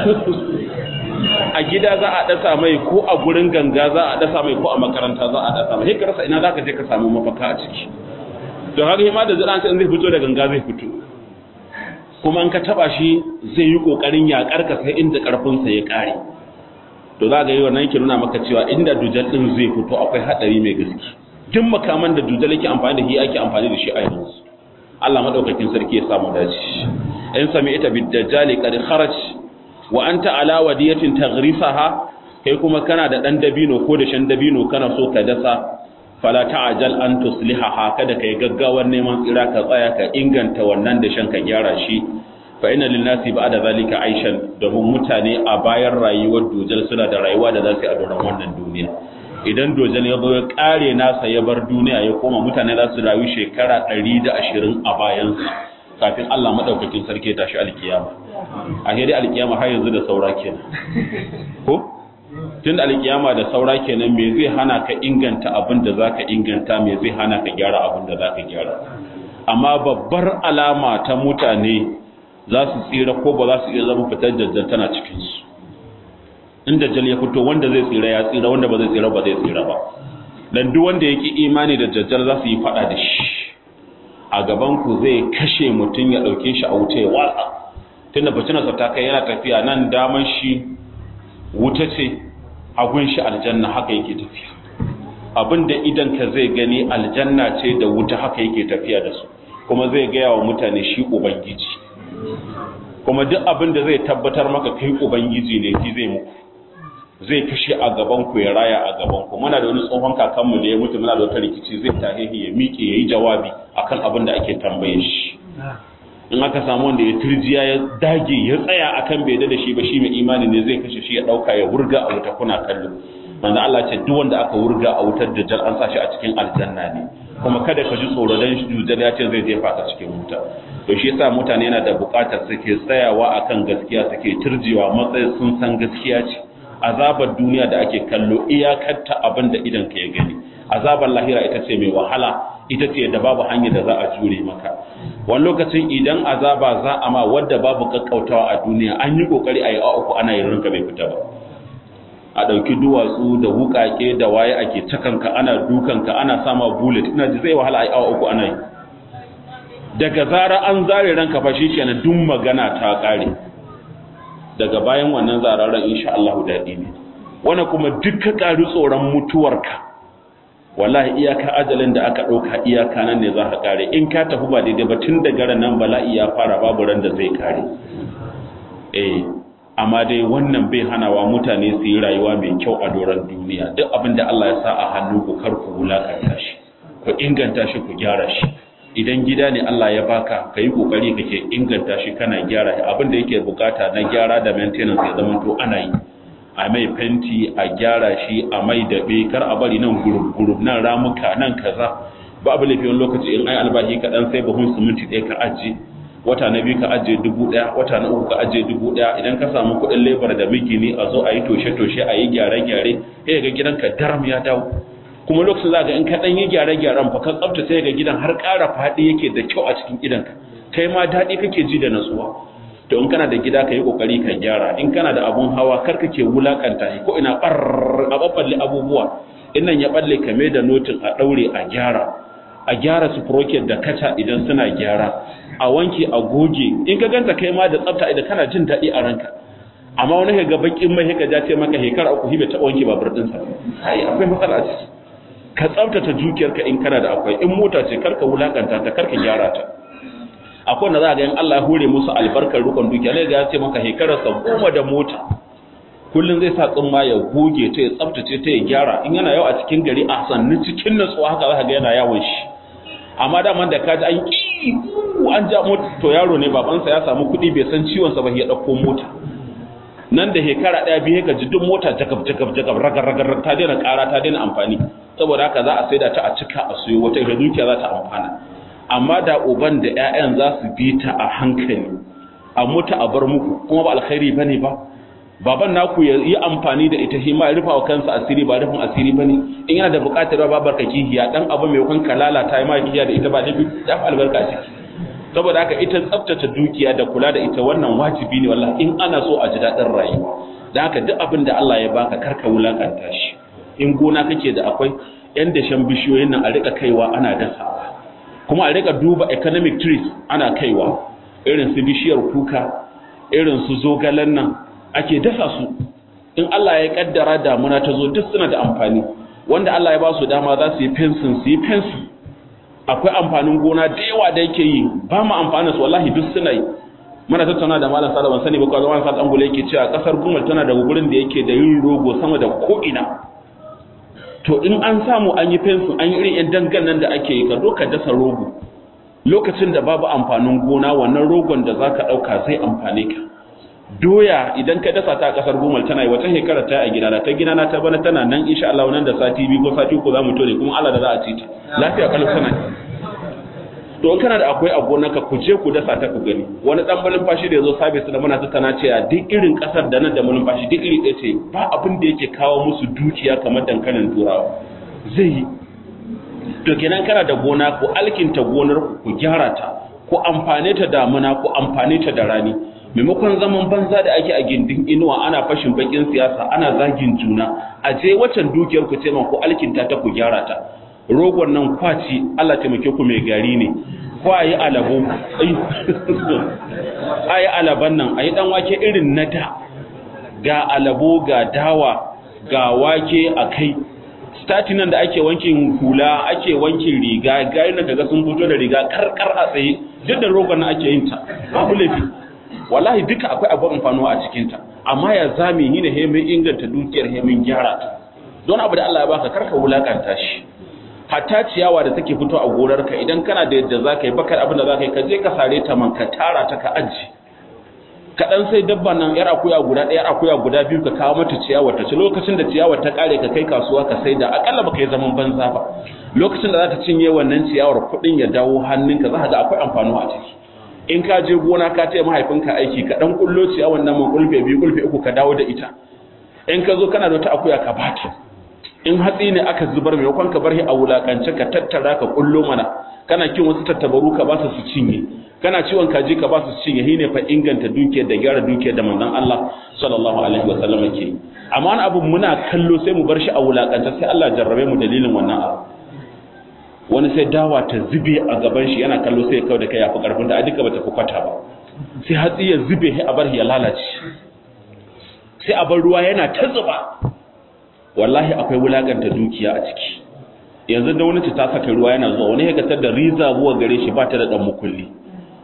a gida za a dasa mai ko a gurin ganga za a dasa mai ko a makaranta za a dasa mai rasa ina za ka je ka samu mafaka a ciki don haka hima da zira sai zai fito da ganga zai fito kuma an ka taba shi zai yi kokarin yakar ka sai inda karfin sa ya kare to za ga yi wannan yake nuna maka cewa inda dujal din zai fito akwai hadari mai gaske duk makaman da dujal yake amfani da shi ake amfani da shi a yanzu Allah madaukakin sarki ya samu dace in sami ita bid-dajjali qad kharaj wa anta ala wadiyatin taghrisaha kai kuma kana da dan dabino ko da shan dabino kana so ka dasa fala ta'jal an tuslihaha kada kai gaggawar neman tsira ka tsaya ka inganta wannan da shan ka gyara shi fa inna lin nasi ba'da zalika aishan domin mutane a bayan rayuwar dujal suna da rayuwa da za su yi a doron wannan duniya idan dojal ya zo ya kare nasa ya bar duniya ya koma mutane za su rayu shekara 120 a bayansa kafin Allah madaukakin sarki tashi alkiyama a hedi alkiyama har yanzu da saura kenan ko tun da alkiyama da saura kenan me zai hana ka inganta abin da zaka inganta me zai hana ka gyara abin da zaka gyara amma babbar alama ta mutane za su tsira ko ba za su iya zama fitar dajjal tana cikin su in dajjal ya fito wanda zai tsira ya tsira wanda ba zai tsira ba zai tsira ba dan duk wanda yake imani da dajjal za su yi fada da shi a gabanku zai kashe mutum ya ɗauke shi a wuta ya watsa tunda bacinarsa ta kai yana tafiya nan daman shi wuta ce hagun shi aljanna haka yake tafiya abinda idan ka zai gani aljanna ce da wuta haka yake tafiya da su kuma zai gaya wa mutane shi ubangiji kuma duk abin da zai tabbatar maka kai ubangiji ne shi zai muku zai kashe a gabanku ya raya a gabanku muna da wani tsohon kakanmu da ya mutu muna da wata rikici zai tahihi ya miƙe ya yi jawabi akan abin da ake tambaye shi in aka samu wanda ya turjiya ya dage ya tsaya akan bai da shi ba shi mai imani ne zai kashe shi ya ɗauka ya wurga a wuta kuna kallo manzo Allah ce duk wanda aka wurga a wutar dajjal an sa shi a cikin aljanna ne kuma kada ka ji tsoro dan dajjal ya ce zai jefa ka cikin wuta to shi yasa mutane yana da buƙatar suke tsayawa akan gaskiya suke turjewa matsayin sun san gaskiya ce azabar duniya da ake kallo iyakarta abin da idan ka ya gani azabar lahira ita ce mai wahala ita ce da babu hanyar da za a jure maka wani lokacin idan azaba za a ma wadda babu kakkautawa a duniya an yi kokari a yi a uku ana yin rinka bai fita ba a ɗauki duwatsu da wukake da waye ake cakanka ana dukanka ana sama bullet ina ji zai wahala a yi awa uku ana yi daga zara an zare ranka fa shi kenan duk magana ta ƙare daga bayan wannan zararen insha Allah daɗi ne wannan kuma duka ƙari tsoron mutuwarka wallahi iyaka ajalin da aka ɗauka iyaka nan ne za ka ƙare in ka tafi ba daidai ba tun daga ran nan bala'i ya fara babu ran da zai ƙare eh amma dai wannan bai hanawa mutane su yi rayuwa mai kyau a doron duniya duk abin da Allah ya sa a hannu ku kar ku wulakanta shi ku inganta shi ku gyara shi idan gida ne Allah ya baka ka yi kokari kake inganta shi kana gyara shi abin da yake bukata na gyara da maintenance ya zama to ana yi a mai fenti a gyara shi a mai daɓe kar a bari nan gurub nan ramuka nan kaza ba abu laifin lokaci in ai albahi kaɗan sai buhun siminti ɗaya ka ajiye wata na biyu ka ajiye dubu ɗaya wata na uku ka ajiye dubu ɗaya idan ka samu kuɗin lebar da migini a zo a yi toshe-toshe a yi gyare-gyare sai ga gidanka daram ya dawo kuma lokacin za ga in ka ɗan yi gyare-gyaren fa ka tsaftace ga gidan har ƙara faɗi yake da kyau a cikin gidanka kai ma daɗi kake ji da natsuwa to in kana da gida ka yi kokari ka gyara in kana da abun hawa kar ka ke wulakanta shi ko ina bar a babballe abubuwa in nan ya balle ka mai da notin a daure a gyara a gyara su proket da kaca idan suna gyara a wanke a goge in ka ganta kai ma da tsafta idan kana jin daɗi a ranka amma wani ka ga bakin mai ka ja ce maka hekara uku hibe ta wanke babur ɗinsa ai akwai matsala a ciki ka tsaftace dukiyarka in kana da akwai in mota ce karka wulakanta ta karka gyara ta akwai da za ga yin Allah ya hure musu albarkar rukun dukiya ne ga ya ce maka hekararsa goma da mota kullum zai sa tsumma ya goge ta ya tsaftace ta ya gyara in yana yau a cikin gari a sannu cikin natsuwa haka za ga yana yawon shi amma daman da kaji an ki an ja mota to yaro ne babansa ya samu kuɗi bai san ciwon sa ba ya ɗauko mota nan da hekara ɗaya biyu ka ji duk mota jakab jakab jakab ragar ragar ta daina ƙara ta daina amfani saboda haka za a saida ta a cika a suyo wata ita dukiya za ta amfana amma da uban da ƴaƴan za su bi ta a hankali a mutu a bar muku kuma ba alkhairi bane ba baban naku ya yi amfani da ita shi ma ya rufa wa kansa asiri ba rufin asiri bane in yana da buƙatar babar ka kihiya dan abu mai kun kalala ta yi ma kihiya da ita ba dafi ya fi albarka ciki saboda haka ita tsaftace dukiya da kula da ita wannan wajibi ne wallahi in ana so a ji daɗin rayuwa da haka duk abin da Allah ya baka karka wulakanta shi in gona kake da akwai yan dashen bishiyoyin nan a rika kaiwa ana dasawa kuma a rika duba economic trees ana kaiwa irin su bishiyar kuka irin su zogalen nan ake dasa su in Allah ya kaddara damuna ta zo duk suna da amfani wanda Allah ya ba su dama za su yi fensin su yi fensin akwai amfanin gona da yawa da yake yi ba mu amfanin su wallahi duk suna yi muna tattauna da malam Salihu sani ba ko zaman sa dan yake cewa kasar Gumal tana da gurin da yake da yin rogo sama da ko ina to in an samu an yi fensin an yi irin yan dangan nan da ake yi ka zo ka dasa rogo lokacin da babu amfanin gona wannan rogon da zaka dauka zai amfane ka doya idan ka dasa ta a kasar Gumal tana yi wata shekara ta a gidana ta gidana ta bana tana nan insha Allah nan da sati biyu ko sati uku za mu tone kuma Allah da za a ci ta lafiya kalau tana to kana da akwai a gonarka ku je ku dasa ta ku gani wani dan mulumfashi da yazo sabis da muna tattauna cewa duk irin kasar da nan da mulumfashi duk iri ɗaya ce ba abin da yake kawo musu dukiya kamar dankalin turawa zai yi to kenan kana da gona ku alkinta gonar ku gyara ta ku amfane ta damuna ku amfane ta da rani maimakon zaman banza da ake a gindin inuwa ana fashin bakin siyasa ana zagin juna a je waccan dukiyar ku ce ku alkinta ta ku gyara ta rogon nan kwaci Allah taimake ku mai gari ne kwayi alabo ayi alaban nan ayi dan wake irin na da ga alabo ga dawa ga wake a kai stati nan da ake wankin hula ake wankin riga gayi na kaga sun fito da riga karkar a tsaye duk da rogon nan ake yin ta babu laifi wallahi duka akwai abu amfanuwa a cikinta amma ya zame ni da hemin inganta dukiyar hemin gyara ta don abu da Allah ya baka karka wulakanta shi hatta ciyawa da take fito a gorarka idan kana da yadda zaka yi bakar abin da zaka yi ka je ka sare ta man ka tara ta ka aji ka dan sai dabba nan yar akuya guda ɗaya yar akuya guda biyu ka kawo mata ciyawa ta ci lokacin da ciyawa ta kare ka kai kasuwa ka sai da akalla baka yi zaman banza ba lokacin da za ta cinye wannan ciyawar kuɗin ya dawo hannunka za ka ga akwai amfani a ciki in ka je gona ka taya mahaifinka aiki ka dan kullo ciya wannan man kulfe biyu kulfe uku ka dawo da ita in ka zo kana da wata akuya ka bata in hatsi ne aka zubar maimakon ka bar shi a wulakance ka tattara ka kullo mana kana kin wasu tattabaru ka ba su su cinye kana ciwon kaji ka ba su su cinye shine fa inganta dukiyar da gyara dukiyar da manzon Allah sallallahu alaihi wa sallam ke amma wani abu muna kallo sai mu bar shi a wulakance sai Allah jarrabe mu dalilin wannan abu wani sai dawa ta zube a gaban shi yana kallo sai ya kawo da kai yafi karfin da a duka bata fi kwata ba sai hatsi ya zube a bar ya lalace sai a bar ruwa yana ta zuba wallahi akwai wulakanta dukiya a ciki yanzu da wani ta saka ruwa yana zuwa wani ya gatar da riza buwa gare shi ba ta da dan mukulli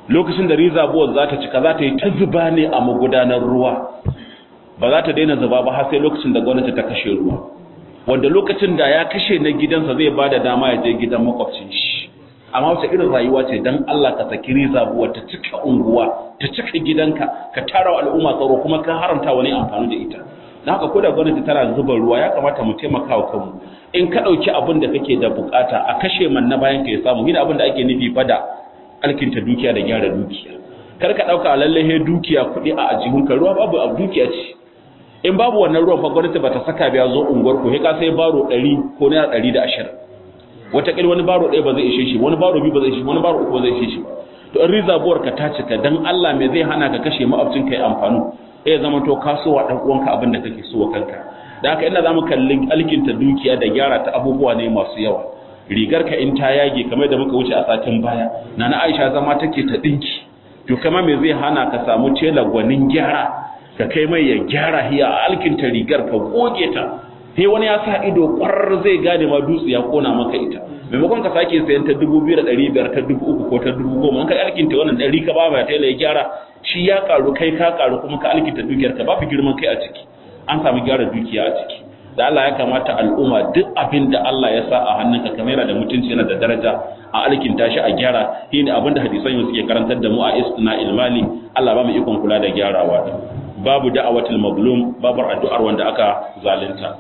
lokacin da reservoir za ta cika za ta yi ta zuba ne a magudanar ruwa ba za ta daina zuba ba har sai lokacin da gwamnati ta kashe ruwa wanda lokacin da ya kashe na gidansa zai ba da dama ya je gidan makwabcin shi amma wace irin rayuwa ce dan Allah ka saki reservoir ta cika unguwa ta cika gidanka ka tara al'umma tsaro kuma ka haramta wani amfani da ita dan haka ko da gwamnati tana zuba ruwa ya kamata mu taimaka wa kanmu in ka dauki abin da kake da bukata a kashe man na bayan ka ya samu hina abin da ake nufi fada alkinta dukiya da gyara dukiya kar ka dauka lallahe dukiya kuɗi a ajihunka ruwa babu abu dukiya ce in babu wannan ruwan fa gwamnati bata saka biya zo unguwar ku sai ka sai baro 100 ko naira 120 wata kil wani baro ɗaya ba zai ishe shi wani baro biyu ba zai ishe wani baro uku ba zai ishe shi to in rizabuwar ka ta cika dan Allah me zai hana ka kashe ma'abcin kai amfani eh zama to ka so wa dan uwanka abin da kake so wa kanka da haka ina zamu kallin alkinta dukiya da gyara ta abubuwa ne masu yawa rigar ka in ta yage kamar da muka wuce a satin baya nana Aisha zama take ta dinki to kama me zai hana ka samu tela gwanin gyara ka kai mai ya gyara hiya a alkinta rigar ka goge ta sai wani ya sa ido kwarar zai gane ma dutse ya kona maka ita maimakon ka sake sayan ta dubu biyu da ɗari biyar ta dubu uku ko ta dubu goma ka alkinta wannan ɗari ka ba mai tela ya gyara shi ya karu kai ka karu kuma ka alkinta dukiyar ka babu girman kai a ciki an samu gyara dukiya a ciki da Allah ya kamata al'umma duk abin da Allah ya sa a hannunka kamar yana da mutunci yana da daraja a alkinta shi a gyara shi ne abin da hadisan yau suke karantar da mu a istina ilmali Allah ba mu ikon kula da gyarawa da babu da'awatul mazlum babu addu'ar wanda aka zalunta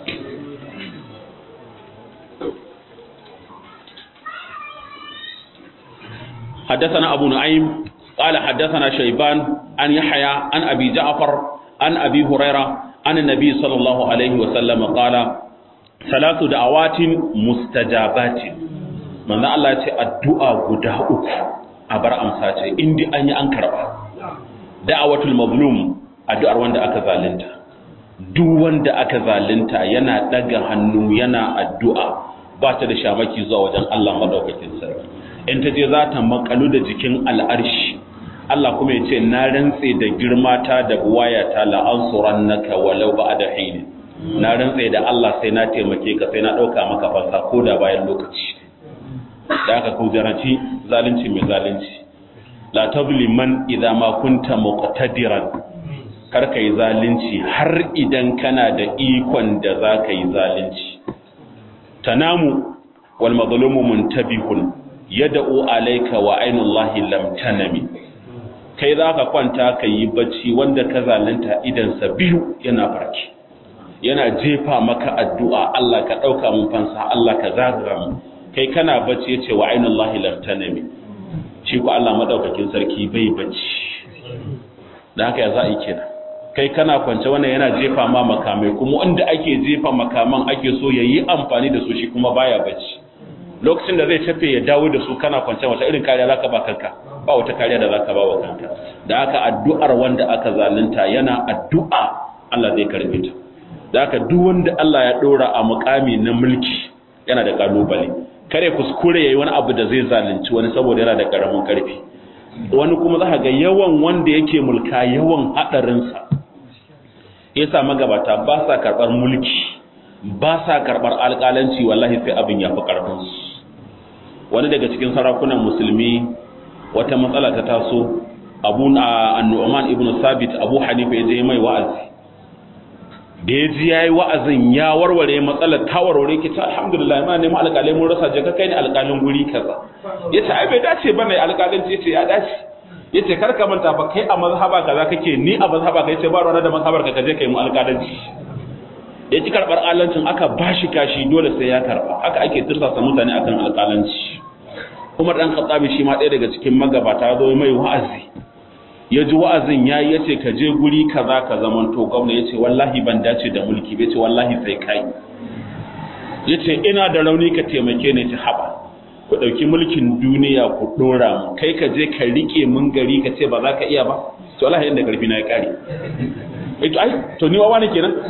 حدثنا أبو نعيم قال حدثنا شيبان عن يحيى عن أبي جعفر عن أبي هريرة عن النبي صلى الله عليه وسلم قال ثلاث دعوات مستجابات من الله يتي الدعاء غدا uku a bar amsa ce indi an yi an karba da'awatul mazlum addu'ar wanda aka zalunta duk wanda aka zalunta yana daga hannu yana addu'a ba ta da shamaki zuwa wajen Allah madaukakin sarki in ta je za ta makalu da jikin al'arshi Allah kuma ya ce na rantse da girma ta da buwaya ta la'ansuran naka walau ba da hini na rantse da Allah sai na taimake ka sai na ɗauka maka fansa ko da bayan lokaci da aka kujaranci zalunci mai zalunci la tabli man idza ma kunta muqtadiran kar ka yi zalunci har idan kana da ikon da za ka yi zalunci tanamu wal mazlumu muntabihun yad'u alayka wa ainullahi lam tanami kai za ka kwanta ka yi bacci wanda ka zalunta idansa biyu yana farki yana jefa maka addu'a Allah ka ɗauka mun fansa Allah ka zagara mu kai kana bacci yace wa ainullahi lam tanami shi ko Allah madaukakin sarki bai bacci da haka ya za a yi kenan kai kana kwance wannan yana jefa ma makamai kuma wanda ake jefa makaman ake so ya yi amfani da su shi kuma baya bacci lokacin da zai tafe ya dawo da su kana kwance wata irin kariya zaka ba kanka ba wata kariya da zaka ba wa kanka da haka addu'ar wanda aka zalunta yana addu'a Allah zai karbe ta da haka duk wanda Allah ya dora a mukami na mulki yana da kalubale kare kuskure yayi wani abu da zai zalunci wani saboda yana da karamin karfi wani kuma za ga yawan wanda yake mulka yawan hadarinsa yasa magabata ba sa karɓar mulki ba sa karɓar alƙalanci wallahi sai abin ya fi ƙarfinsu wani daga cikin sarakunan musulmi wata matsala ta taso abu annu'man ibn sabit abu hanifa ya je mai wa'azi da ya ji yayi wa'azin ya warware matsalar ta warware ki ta alhamdulillah ma neman alƙalai mun rasa je ka kai ni alƙalin guri kaza yace ai bai dace bane alƙalanci yace ya dace yace kar ka manta fa kai a mazhaba kaza kake ni a mazhaba kai ce ba ruwa da mazhabar ka kaje kai mu alƙalanci ya ci karɓar alancin aka bashi kashi dole sai ya karɓa haka ake tirsasa mutane akan alƙalanci Umar dan Khattabi shi ma ɗaya daga cikin magabata zo mai wa'azi ya ji wa'azin yayi yace ka je guri kaza ka zaman to gwamna yace wallahi ban dace da mulki yace wallahi sai kai yace ina da rauni ka taimake ni ta haba ku ɗauki mulkin duniya ku ɗora mu kai ka je ka riƙe mun gari ka ce ba za ka iya ba to Allah inda ƙarfi na ya ƙare ai to ni wawa ne kenan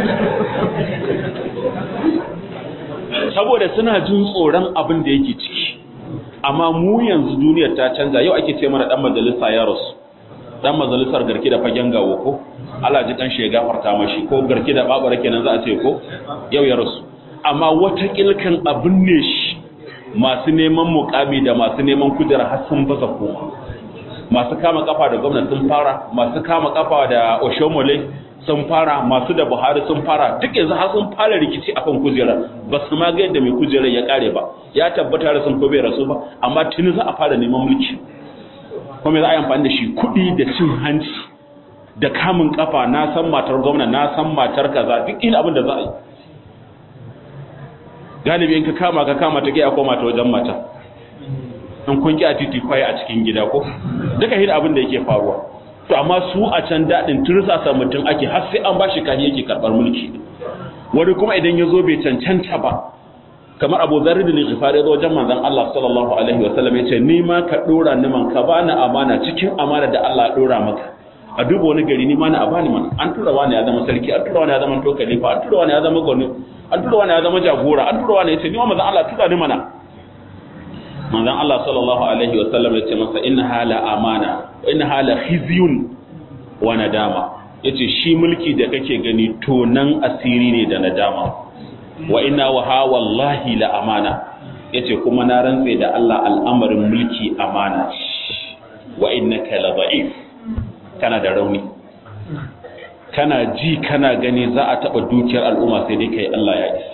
saboda suna jin tsoron abin da yake ciki amma mu yanzu duniyar ta canza yau ake ce mana dan majalisa ya rasu dan majalisar garki da fagen gawo ko Allah ji kan shi ya gafarta mashi ko garki da babara kenan za a ce ko yau ya rasu amma wata kilkan abin ne shi masu neman mukami da masu neman kujera har sun baza koma masu kama kafa da gwamnati sun fara masu kama kafa da oshomole sun fara masu da buhari sun fara duk yanzu har sun fara rikici akan kujera ba su ma ga yadda mai kujerar ya kare ba ya tabbata da sun ko bai rasu ba amma tuni za a fara neman mulki kuma za a yi amfani da shi kuɗi da cin hanci da kamun kafa na san matar gwamna na san matar kaza duk ina abin da za a yi galibi in ka kama ka kama ta a koma ta wajen mata in kun ki a titi kwaye a cikin gida ko duka hin abin da yake faruwa to amma su a can daɗin tursasa mutum ake har sai an bashi kahi yake karɓar mulki wani kuma idan ya zo bai cancanta ba kamar abu zarri da lighifari zo wajen manzon Allah sallallahu alaihi wa sallam yace ni ma ka dora ni man ka bani amana cikin amana da Allah ya dora maka a duba wani gari ni ma na abani mana an tura wani ya zama sarki an tura wani ya zama to khalifa an tura wani ya zama gwani an tura wani ya zama jagora an tura wani yace ni ma manzon Allah tura ni mana manzon Allah sallallahu alaihi wa sallam yace masa inna hala amana wa inna hala khizyun wa nadama yace shi mulki da kake gani to nan asiri ne da nadama wa inna wa ha wallahi la amana yace kuma na rantse da Allah al'amarin mulki amana wa innaka la da'if kana da rauni kana ji kana gani za a taba dukiyar al'umma sai dai kai Allah ya isa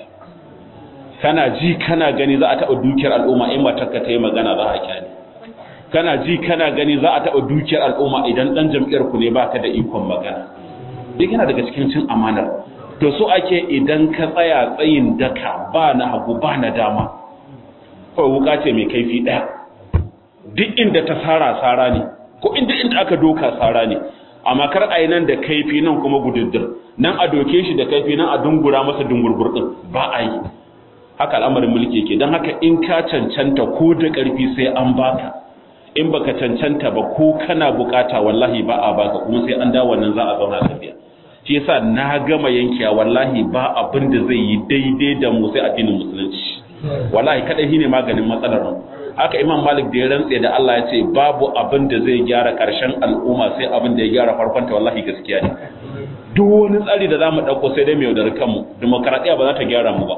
kana ji kana gani za a taba dukiyar al'umma in matarka ta yi magana za a kyale kana ji kana gani za a taba dukiyar al'umma idan dan jam'iyyar ku ne baka da ikon magana duk yana daga cikin cin amanar to so ake idan ka tsaya tsayin daka ba na hagu ba na dama kawai wuka ce mai kaifi ɗaya duk inda ta sara sara ne ko inda inda aka doka sara ne amma kar a yi nan da kaifi nan kuma gududdur nan a doke shi da kaifi nan a dungura masa dungurgur ɗin ba a yi haka al'amarin mulki ke don haka in ka cancanta ko da ƙarfi sai an baka in baka cancanta ba ko kana bukata wallahi ba a baka kuma sai an dawo nan za a zauna lafiya shi yasa na gama yankiya wallahi ba abin da zai yi daidai da mu sai addinin musulunci wallahi kadai shine maganin matsalar mu haka imam malik da ya rantse da Allah ya ce babu abin da zai gyara karshen al'umma sai abin da ya gyara farkon ta wallahi gaskiya ne duk wani tsari da zamu dauko sai dai mu yaudar kanmu demokradiya ba za ta gyara mu ba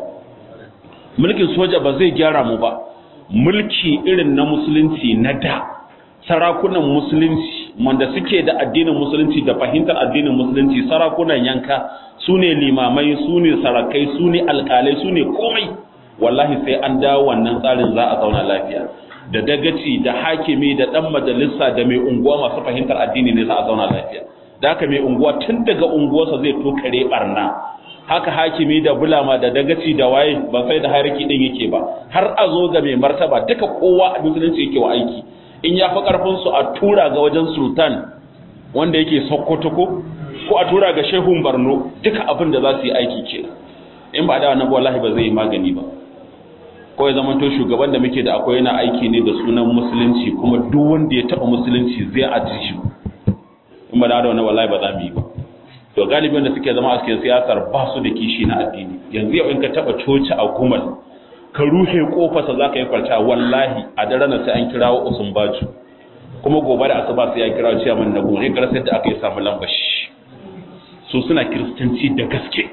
mulkin soja ba zai gyara mu ba mulki irin na musulunci na da sarakunan musulunci wanda suke da addinin musulunci da fahimtar addinin musulunci sarakunan yanka su ne limamai su ne sarakai su ne alkalai su ne komai wallahi sai an dawo wannan tsarin za a zauna lafiya da dagaci da hakimi da dan majalisa da mai unguwa masu fahimtar addini ne za a zauna lafiya da haka mai unguwa tun daga unguwarsa zai tokare barna haka hakimi da bulama da dagaci da waye ba sai da hariki din yake ba har a zo ga mai martaba duka kowa a musulunci yake wa aiki in ya fi karfin su a tura ga wajen sultan wanda yake sokoto ko ko a tura ga shehun barno duka abin da za su yi aiki kenan in ba da wannan wallahi ba zai yi magani ba ko ya zama to shugaban da muke da akwai yana aiki ne da sunan musulunci kuma duk wanda ya taba musulunci zai aji shi in ba da wannan wallahi ba za mu yi ba to galibin da suke zama a cikin siyasar ba su da kishi na addini yanzu yau in ka taba coci a gumal ka ruhe kofarsa za ka yi kwalta wallahi a daren nan sai an kirawo usun baju kuma gobe da asuba sai ya kirawo ciyaman na gobe kar sai da aka yi samu lambashi su suna kiristanci da gaske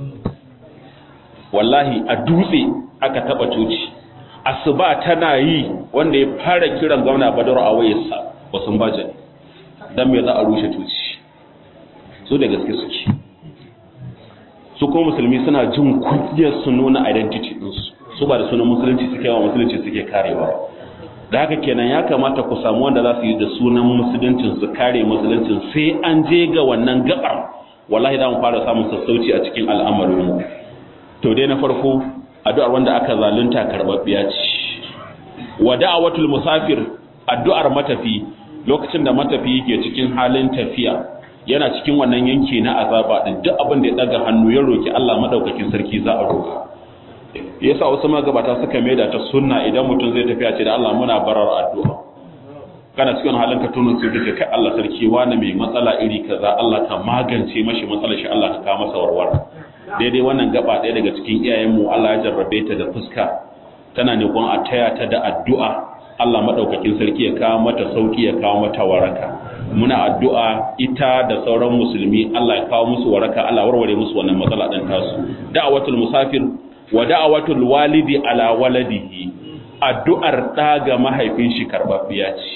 wallahi a dutse aka taba coci asuba tana yi wanda ya fara kiran gwamna badar a wayarsa usun baju dan me za a rushe coci su da gaske suke su ko musulmi suna jin kunyar su nuna identity ɗinsu su ba da sunan musulunci suke wa musulunci suke karewa da haka kenan ya kamata ku samu wanda za su yi da sunan musuluncin su kare musuluncin sai an je ga wannan gabar wallahi za mu fara samun sassauci a cikin al'amarin mu to dai na farko addu'ar wanda aka zalunta karbabbiya ce wa da'awatul musafir addu'ar matafi lokacin da matafi yake cikin halin tafiya yana cikin wannan yanki na azaba din duk abin da ya daga hannu ya roki Allah madaukakin sarki za a roka yasa wasu magabata suka maida ta sunna idan mutum zai tafiya ce da Allah muna barar addu'a kana cikin halin ka tuno sai duka kai Allah sarki wani mai matsala iri kaza Allah ka magance mashi matsalar shi Allah ka kawo masa warwara daidai wannan gaba ɗaya daga cikin iyayenmu Allah ya jarrabe ta da fuska tana ne a taya ta da addu'a Allah madaukakin sarki ya kawo mata sauki ya kawo mata waraka muna addu'a ita da sauran musulmi Allah ya kawo musu waraka Allah warware musu wannan matsala din tasu da'awatul musafir wa da'awatul walidi ala waladihi addu'ar da ga mahaifin shi karbabbiya ce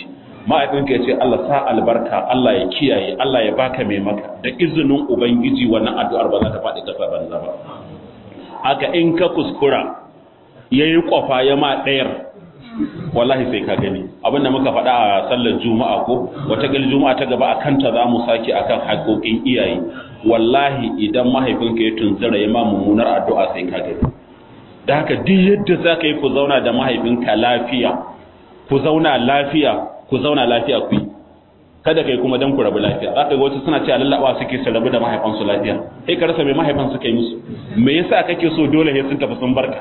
ma'aikinka ya ce Allah sa albarka Allah ya kiyaye Allah ya baka mai maka da izinin ubangiji wannan addu'ar ba za ta faɗi ƙasa banza ba haka in ka kuskura yayi kwafa ya ma ɗayar wallahi sai ka gani abinda muka faɗa a sallar juma'a ko wata gal juma'a ta gaba akan ta zamu sake akan haƙoƙin iyaye wallahi idan mahaifinka ya tunzura ya ma mummunar addu'a sai ka gani da haka duk yadda za ka yi ku zauna da mahaifinka lafiya ku zauna lafiya ku zauna lafiya ku yi kada kai kuma dan ku rabu lafiya za ka ga wasu suna cewa lallaba suke su rabu da mahaifansu lafiya sai ka rasa mai mahaifan suka yi musu me yasa kake so dole sai sun tafi sun barka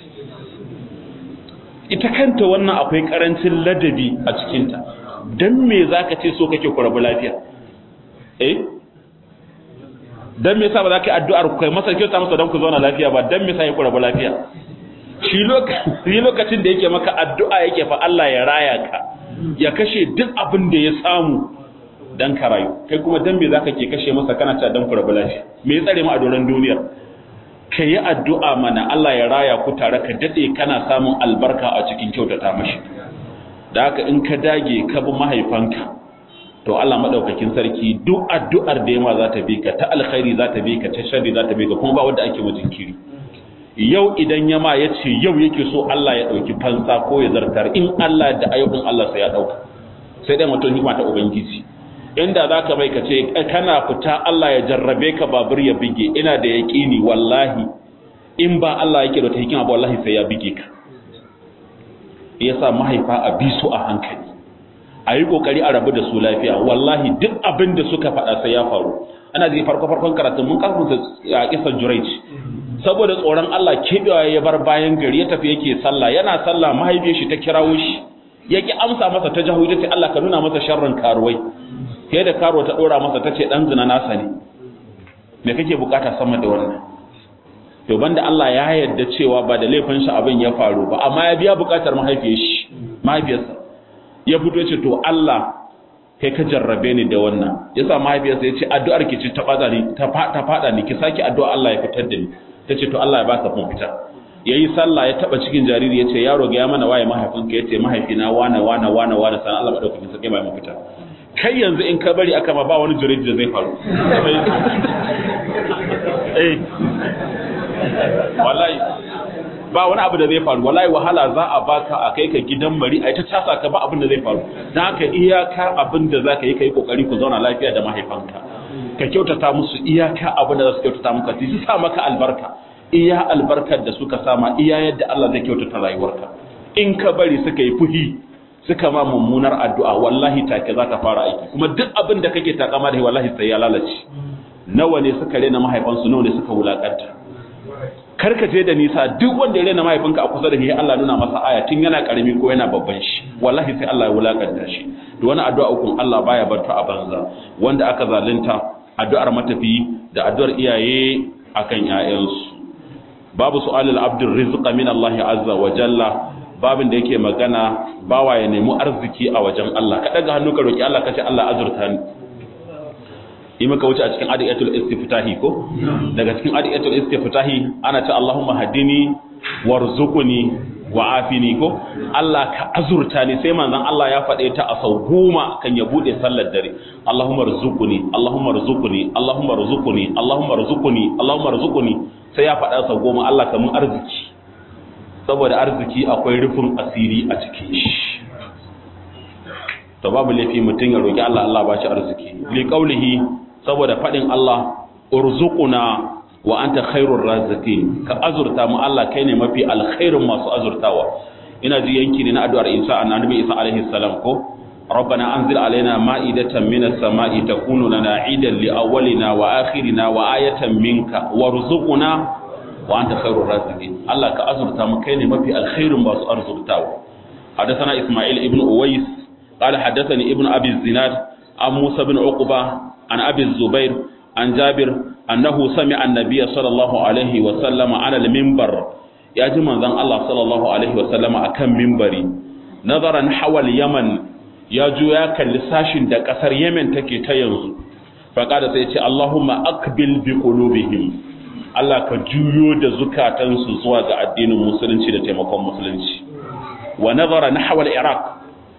ita kanta wannan akwai karancin ladabi a cikinta dan me zaka ce so kake ku rabu lafiya eh dan me yasa ba za ka yi addu'ar ku kai masa kyauta masa dan ku zauna lafiya ba dan me yasa ku rabu lafiya shi lokacin da yake maka addu'a yake fa Allah ya raya ka ya kashe duk abin da ya samu dan ka rayu kai kuma dan me zaka ke kashe masa kana cewa dan ku rabu lafiya me ya tsare mu a doron duniyar ka yi addu'a mana Allah ya raya ku tare ka dade kana samun albarka a cikin kyautata mashi da haka in ka dage ka bi mahaifanka to Allah madaukakin sarki duk addu'ar da yama za ta bi ka ta alkhairi za ta bi ka ta sharri za ta bi ka kuma ba wanda ake jinkiri yau idan yama ya ce yau yake so Allah ya ɗauki fansa ko ya zartar in Allah da ayyukan Allah sai ya ɗauka sai dai mutum hikima ta ubangiji inda za ka bai ka ce kana fita Allah ya jarrabe ka babur ya bige ina da yaƙini wallahi in ba Allah yake da ta hikima ba wallahi sai ya bige ka yasa mahaifa a bi su a hankali a yi kokari a rabu da su lafiya wallahi duk abin da suka faɗa sai ya faru ana ji farko farkon karatun mun kafa a kisan juraic saboda tsoron Allah kebewa ya bar bayan gari ya tafi yake sallah yana sallah mahaifiyar shi ta kirawo shi yake amsa masa ta jahu ce Allah ka nuna masa sharrin karuwai sai da karuwa ta dora masa tace dan zina nasa ne me kake bukata sama da wannan to banda Allah ya yarda cewa ba da laifin shi abin ya faru ba amma ya biya bukatar mahaifiyar shi mahaifiyarsa ya fito ce to Allah kai ka jarrabe ni da wannan yasa mahaifiyarsa ya ce addu'ar ki ci ta fada ni ta fada ni ki saki addu'a Allah ya fitar da ni ta ce to Allah ya baka fita ya yi sallah ya taba cikin jariri ya ce yaro ga ya mana waye mahaifinka ya ce mahaifina wane wane wane wane sana Allah maɗaukakin sarki mai mafita kai yanzu in ka bari aka ma ba wani jariri da zai faru eh wallahi ba wani abu da zai faru wallahi wahala za a baka a kai ka gidan mari a ta casa ka ba abin da zai faru dan haka iyaka abin da zaka yi kai kokari ku zauna lafiya da mahaifanka ka kyautata musu iyaka abin da za su kyautata maka su sa maka albarka iya albarkar da suka sama iya yadda Allah zai kyautata rayuwarka in ka bari suka yi fuhi suka ma mummunar addu'a wallahi take za ta fara aiki kuma duk abin da kake takama da wallahi sai ya lalace nawa ne suka rena mahaifansu nawa ne suka wulakanta karka je da nisa duk wanda ya rena mahaifinka a kusa da shi Allah nuna masa aya tun yana karami ko yana babban shi wallahi sai Allah ya wulakanta shi da wani addu'a ukun Allah baya barta a banza wanda aka zalunta addu'ar matafi da addu'ar iyaye akan ƴaƴansu babu su'alul abdur rizqa min Allah azza wa jalla babin da yake magana bawa ya nemi arziki a wajen Allah ka daga hannu ka roki Allah ka ce Allah azurta ni yi maka wuce a cikin adiyatul istiftahi ko daga cikin adiyatul istiftahi ana ce Allahumma hadini warzuqni wa afini ko Allah ka azurta ni sai manzon Allah ya faɗe ta a sau goma kan ya bude sallar dare Allahumma rzuqni Allahumma rzuqni Allahumma rzuqni Allahumma rzuqni Allahumma rzuqni sai ya faɗa sau goma Allah ka mun arziki saboda arziki akwai rufin asiri a cikin shi to babu laifi mutum ya roki Allah Allah ba shi arziki li qaulihi saboda faɗin Allah urzuquna wa anta khairur raziqin ka azurta mu Allah kai ne mafi alkhairin masu azurtawa ina ji yanki ne na addu'ar Isa annabi Isa alaihi salam ko ربنا أنزل علينا مائدة من السماء تكون لنا عيدا لأولنا وآخرنا وآية منك وارزقنا وأنت خير الرازقين الله كأزر تامكين ما في الخير باس أرزق تاو حدثنا إسماعيل ابن أويس قال حدثني ابن أبي الزناد عن موسى بن عقبة عن أبي الزبير عن جابر أنه سمع النبي صلى الله عليه وسلم على المنبر يا جماعة الله صلى الله عليه وسلم أكم منبري نظرا حول اليمن ya juya kalli sashin da kasar Yemen take ta yanzu faqada sai ya ce Allahumma aqbil bi qulubihim Allah ka juyo da zukatansu zuwa ga addinin musulunci da taimakon musulunci wa nazara nahwa al-Iraq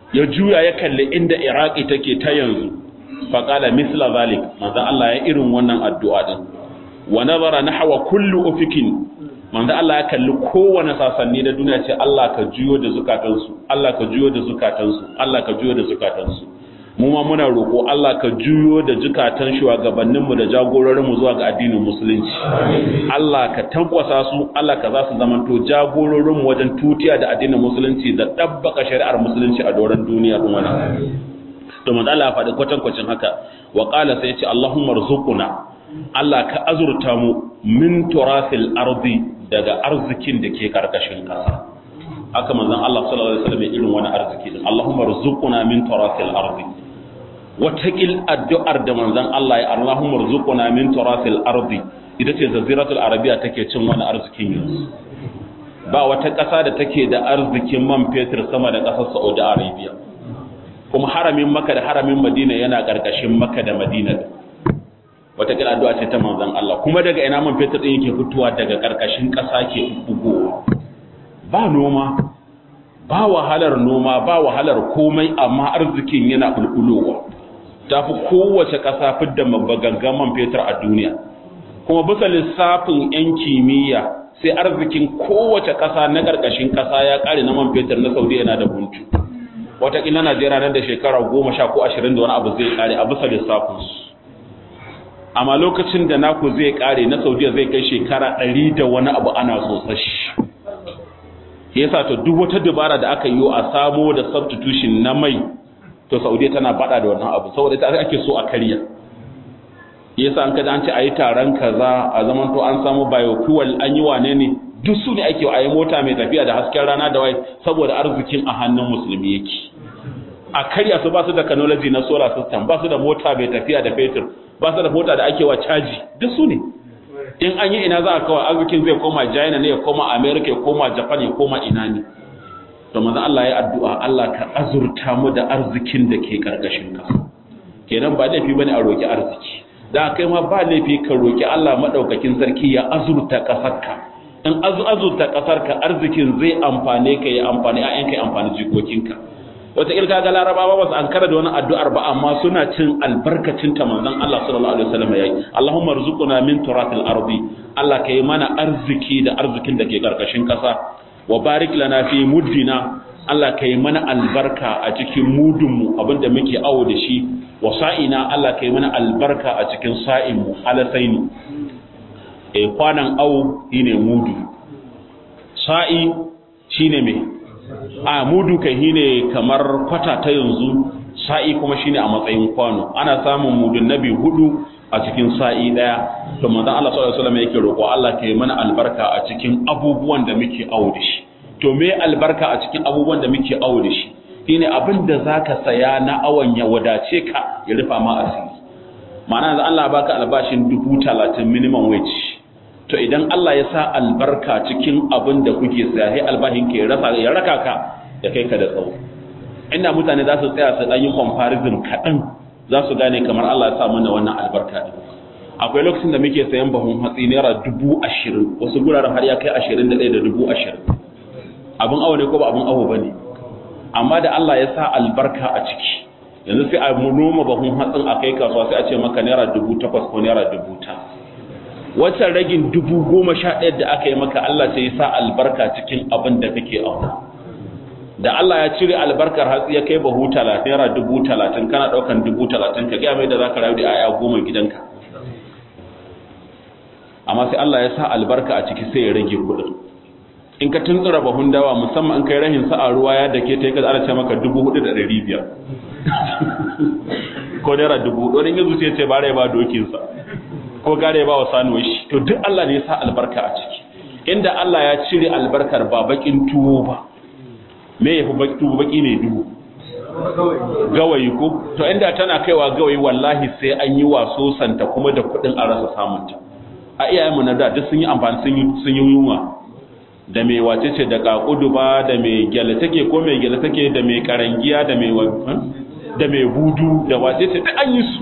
ya juya ya kalli inda iraki take ta yanzu faƙala misla zalik manzo Allah ya irin wannan addu'a din wa nazara nahwa kulli ufikin manzo Allah ya kalli kowane sasanni da duniya ce Allah ka juyo da zukatansu Allah ka juyo da zukatansu Allah ka juyo da zukatansu mu ma muna roƙo Allah ka juyo da zukatan shugabanninmu da jagororinmu zuwa ga addinin musulunci Allah ka tankwasa su Allah ka za su zamanto jagororinmu wajen tutiya da addinin musulunci da ɗabbaka shari'ar musulunci a doron duniya din wannan to manzo Allah ya faɗi kwatankwacin haka wa qala sai ya ce Allahumma rzuquna Allah ka azurta mu min turasil ardi daga arzikin da ke karkashin ƙasa haka manzon Allah sallallahu alaihi wasallam irin wani arziki din Allahumma rzuquna min turasil ardi watakil addu'ar da manzon Allah ya Allahumma rzuquna min turasil ardi ita ce zaziratul arabiya take cin wani arzikin yanzu ba wata ƙasa da take da arzikin man fetur sama da ƙasar Saudi Arabia kuma haramin Makka da haramin Madina yana ƙarƙashin Makka da Madina wata kira addu'a ce ta manzon Allah kuma daga ina man fetur din yake fitowa daga ƙarƙashin ƙasa ke bugowa ba noma ba wahalar noma ba wahalar komai amma arzikin yana bulbulowa tafi kowace ƙasa fidda mabagangan man fetur a duniya kuma bisa lissafin 'yan kimiyya sai arzikin kowace ƙasa na ƙarƙashin ƙasa ya ƙare na man fetur na saudi yana da buntu wataƙila najeriya nan da shekara goma sha ko ashirin da wani abu zai ƙare a bisa lissafinsu amma lokacin da naku zai ƙare na saudiya zai kai shekara ɗari da wani abu ana tsotsashi yasa to duk wata dabara da aka yi a samo da substitution na mai to saudiya tana bada da wannan abu saboda ita ake so a karya yasa an kada an ce ayi taron kaza a zaman to an samu biofuel an yi wane ne duk su ne ake a yi mota mai tafiya da hasken rana da wai saboda arzikin a hannun musulmi yake a karya su ba su da technology na solar system ba su da mota mai tafiya da fetur ba su da mota da ake wa caji duk su ne in an yi ina za a kawai arzikin zai koma china ne ya koma america ya koma japan ya koma ina ne to manzo Allah ya addu'a Allah ka azurta mu da arzikin da ke karkashin ka kenan ba laifi bane a roki arziki da kai ma ba laifi ka roki Allah madaukakin sarki ya azurta kasarka in azu azurta kasarka arzikin zai amfane ka ya amfani ayyanka ya amfani jikokinka wata ilka ga larabawa ba su an kara da wani addu'ar ba amma suna cin albarkacin ta manzon Allah sallallahu alaihi wasallam yayi Allahumma rzuqna min turatil ardi Allah kai mana arziki da arzikin da ke karkashin kasa wa barik lana fi muddina Allah kai mana albarka a cikin mudunmu abinda muke awo da shi wa sa'ina Allah kai mana albarka a cikin sa'inmu alasaini e kwanan awo shine mudu sa'i shine me a mudu kai shine kamar kwata ta yanzu sa'i kuma shine a matsayin kwano ana samun mudun nabi hudu a cikin sa'i daya to manzon Allah sallallahu alaihi wasallam yake roƙo Allah kai mana albarka a cikin abubuwan da muke awo da shi to me albarka a cikin abubuwan da muke awo da shi shine abin da zaka saya na awon ya wadace ka ya rufa ma asiri ma'ana yanzu Allah baka albashin dubu talatin minimum wage to idan Allah ya sa albarka cikin abin da kuke saya sai albahin ke rasa ya raka ka ya kai ka da tsawo inda mutane za su tsaya su dan yi comparison kaɗan za su gane kamar Allah ya sa mana wannan albarka din akwai lokacin da muke sayan bahun hatsi naira dubu ashirin wasu guraren har ya kai ashirin da ɗaya da dubu ashirin abin awo ne ko ba abin awo ba ne amma da Allah ya sa albarka a ciki yanzu sai a noma bahun hatsin a kai kasuwa sai a ce maka naira dubu takwas ko naira dubu ta wancan ragin dubu goma sha ɗaya da aka yi maka Allah sai ya sa albarka cikin abin da kake auna da Allah ya cire albarkar hatsi ya kai bahu talatin naira dubu talatin kana ɗaukan dubu talatin ka gaya mai da za ka rayu da 'ya'ya goma gidanka amma sai Allah ya sa albarka a ciki sai ya rage kuɗin in ka tuntsura bahun dawa musamman in kai rahin sa'a ruwa ya dake ta ka ana ce maka dubu hudu da ɗari biyar ko naira dubu wani yanzu sai ce bare ba dokinsa ko gare ba wa sanuwar shi to duk Allah ne ya sa albarka a ciki inda Allah ya cire albarkar ba bakin tuwo ba me ya fi baki tuwo baki ne duhu gawayi ko to inda tana kaiwa gawayi wallahi sai an yi waso santa kuma da kuɗin a rasa samunta a iyayenmu na da duk sun yi amfani sun yi yunwa da mai wace ce da kakudu ba da mai gyale take ko mai gyale take da mai karangiya da mai da mai budu da wace ce da an yi su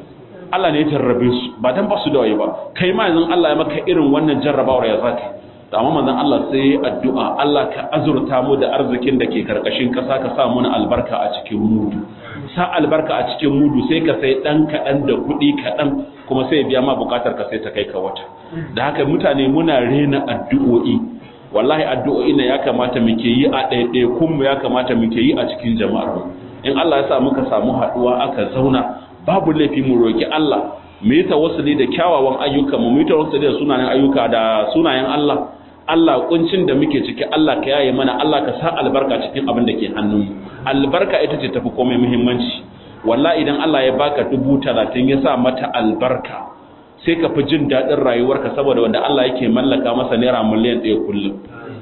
Allah ne ya jarrabe su ba dan ba su da waye ba kai ma yanzu Allah ya maka irin wannan jarrabawar ya zaka amma manzon Allah sai addu'a Allah ka azurta mu da arzikin da ke karkashin kasa ka sa mana albarka a cikin mudu sa albarka a cikin mudu sai ka sai dan kaɗan da kuɗi kaɗan kuma sai biya ma bukatar ka sai ta kai ka wata da haka mutane muna rena addu'o'i wallahi addu'o'i ne ya kamata muke yi a ɗaiɗaikun mu ya kamata muke yi a cikin jama'ar mu in Allah ya sa muka samu haɗuwa aka zauna babu laifi mu roki Allah mu yi tawassuli da kyawawan ayyuka mu yi tawassuli da sunayen ayyuka da sunayen Allah Allah kuncin da muke ciki Allah ka yaye mana Allah ka sa albarka cikin abin da ke hannunmu albarka ita ce tafi komai muhimmanci wallahi idan Allah ya baka dubu talatin ya sa mata albarka sai ka fi jin daɗin rayuwarka saboda wanda Allah yake mallaka masa naira miliyan ɗaya kullum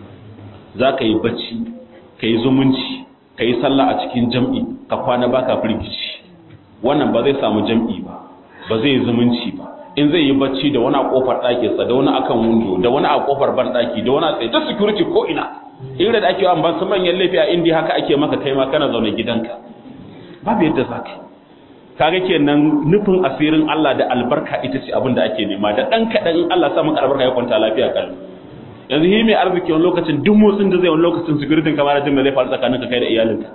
za ka yi bacci ka yi zumunci ka yi sallah a cikin jam'i ka kwana baka firgici wannan ba zai samu jam'i ba ba zai yi zumunci ba in zai yi bacci da wani a kofar ɗakinsa da wani akan windo da wani a kofar ban ɗaki da wani a tsaye ta security ko ina irin da ake wa ban su manyan laifi a indiya haka ake maka kai ma kana zaune gidanka babu yadda za ka kaga kenan nufin asirin Allah da albarka ita ce abin da ake nema da ɗan kaɗan in Allah sa maka albarka ya kwanta lafiya kalli yanzu hi mai arziki wani lokacin duk motsin da zai wani lokacin security kamar jin da zai faru tsakaninka kai da iyalinka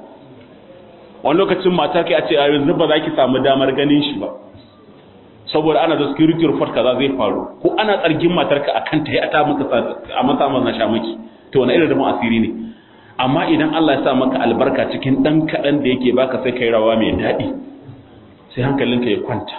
wani lokacin mata kai a ce a yanzu ba za ki samu damar ganin shi ba saboda ana da security report kaza zai faru ko ana tsargin matarka akan ta yi ata maka a mata na sha maki to wani irin rufin asiri ne amma idan Allah ya sa maka albarka cikin dan kaɗan da yake baka sai kai rawa mai daɗi sai hankalinka ya kwanta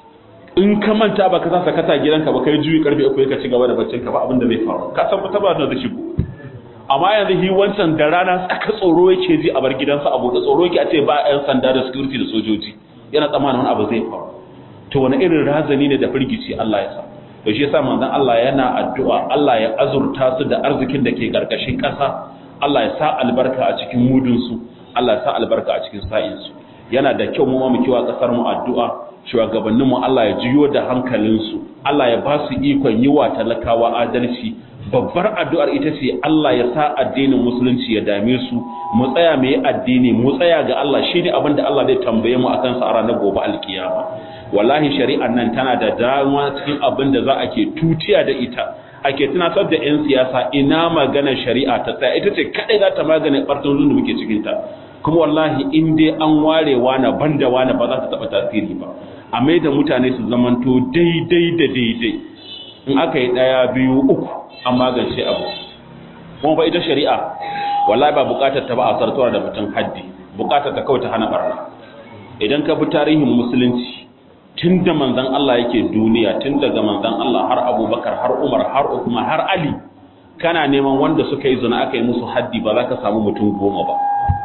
in ka manta ba ka sa sakata gidanka ba kai juyi karfe uku ka ci gaba da baccin ka ba abin da zai faru ka san fita ba da zai shigo amma yanzu hi wancan da rana tsaka tsoro yake ji a bar gidansa abu da tsoro yake a ce ba yan sanda da security da sojoji yana tsammanin wani abu zai faru to wani irin razani ne da firgici Allah ya sa to shi yasa manzon Allah yana addu'a Allah ya azurta su da arzikin da ke karkashin ƙasa Allah ya sa albarka a cikin mudun su Allah ya sa albarka a cikin sa'in su yana da kyau mu ma mu kiwa kasar mu addu'a shugabannin mu Allah ya jiyo da hankalin su Allah ya ba su ikon yi wa talakawa adalci babbar addu'ar ita ce Allah ya sa addinin musulunci ya dame su mu tsaya mu yi addini mu tsaya ga Allah shine abin da Allah zai tambaye mu akan sa a ranar gobe alkiyama wallahi shari'ar nan tana da dama cikin abin da za a ke tutiya da ita ake tunatar da 'yan siyasa ina magana shari'a ta tsaya ita ce kadai za ta magana ɓartun da muke cikinta kuma wallahi in dai an ware wani banda wani ba za ta taɓa tasiri ba a mai da mutane su zamanto daidai da daidai in aka yi ɗaya biyu uku an magance abu kuma ba ita shari'a wallahi ba buƙatar ta ba a sartuwa da mutum haddi buƙatar ta kawai ta hana barna idan ka bi tarihin musulunci tun da manzan Allah yake duniya tun daga manzan Allah har abubakar har umar har ukuma har ali kana neman wanda suka yi zina aka yi musu haddi ba za ka samu mutum goma ba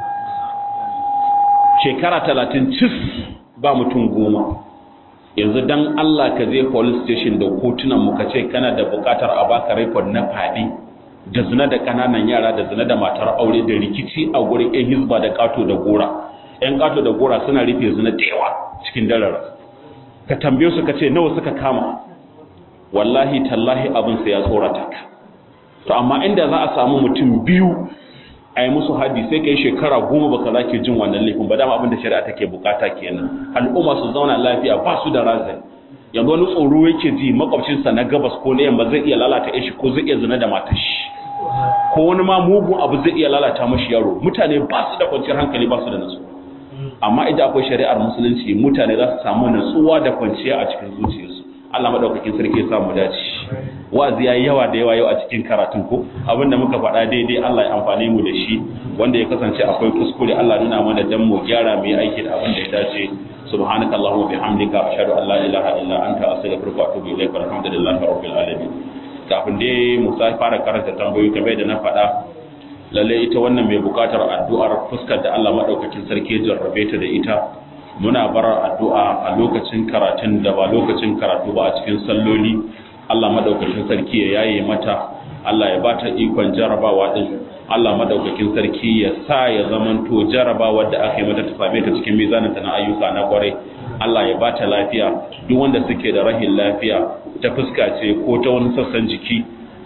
shekara talatin cis ba mutum goma yanzu dan Allah ka je police station da kotunan mu ka ce kana da bukatar a baka record na fadi da zina da kananan yara da zina da matar aure da rikici a gurin yan hizba da kato da gora yan kato da gora suna rufe zina da yawa cikin darara ka tambaye su ka ce nawa suka kama wallahi tallahi abin sai ya tsorata ka to amma inda za a samu mutum biyu a yi musu haddi sai ka yi shekara goma baka za ke jin wannan laifin ba dama abin da shari'a take bukata kenan al'umma su zauna lafiya ba su da razan yanzu wani tsoro yake ji makwabcinsa na gabas ko na yamma zai iya lalata shi ko zai iya zina da matar shi ko wani ma mugun abu zai iya lalata mashi yaro mutane ba su da kwanciyar hankali ba su da nasu amma idan akwai shari'ar musulunci mutane za su samu natsuwa da kwanciya a cikin zuciyarsu Allah madaukakin sarki ya samu dace wazi yayi yawa da yawa yau a cikin karatun ko abinda muka faɗa daidai Allah ya amfane mu da shi wanda ya kasance akwai kuskure Allah nuna mana dan mu gyara mu yi aiki da abin da ya dace subhanaka allahumma bihamdika ashhadu an la ilaha illa anta astaghfiruka wa atubu ilaik walhamdulillahi rabbil alamin kafin dai mu sai fara karanta tambayoyi kamar da na faɗa lalle ita wannan mai bukatar addu'ar fuskar da Allah madaukakin sarki jarrabe ta da ita muna barar addu'a a lokacin karatun da ba lokacin karatu ba a cikin salloli Allah madaukakin sarki ya yaye mata Allah ya bata ikon jarabawa din Allah madaukakin sarki ya sa ya zamanto jarabawa da aka yi mata ta same ta cikin mizaninta na ayyuka na kwarai Allah ya bata lafiya duk wanda suke da rahin lafiya ta fuska ce ko ta wani sassan jiki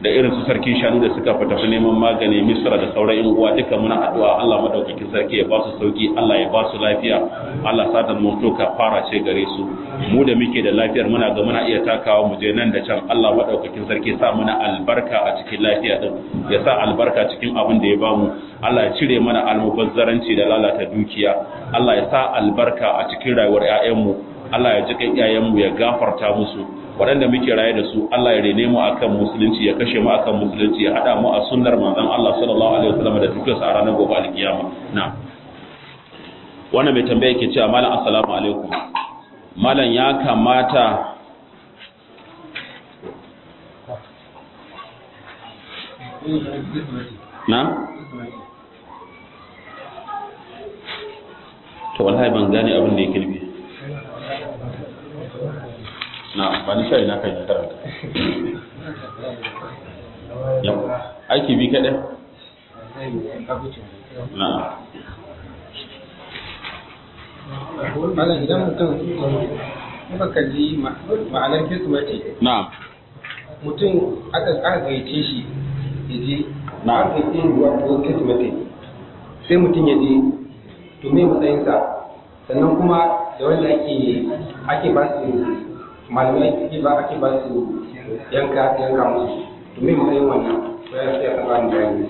da irin su sarkin shanu da suka fita su neman magani misra da sauran yan uwa duka muna addu'a Allah madaukakin sarki ya ba su sauki Allah ya ba su lafiya Allah sa da mun to fara ce gare su mu da muke da lafiyar muna ga muna iya takawa mu je nan da can Allah madaukakin sarki sa muna albarka a cikin lafiya din ya sa albarka cikin abin da ya bamu Allah ya cire mana almubazzaranci da lalata dukiya Allah ya sa albarka a cikin rayuwar ƴaƴanmu Allah ya ji kan iyayenmu ya gafarta musu waɗanda muke raye da su Allah ya rene mu akan musulunci ya kashe mu akan musulunci ya hada mu a sunnar manzon Allah sallallahu alaihi wasallam da tafiyarsa a ranar gobe alkiyama na'am wannan mai tambaya yake cewa malam assalamu alaikum malam ya kamata na to wallahi ban gane abin da yake nufi na ba ni sai na kai na karanta yau aiki bi kaɗai na malam idan mutum muka kalli ma'anar kirsimati na mutum aka aka gaice shi ya je Na. aka yi wato kirsimati sai mutum ya je to me matsayinsa sannan kuma da wanda ake ake ba su malamai ake ba ake ba su yanka yanka musu to me matsayin wannan ko ya sai a ba ni bayani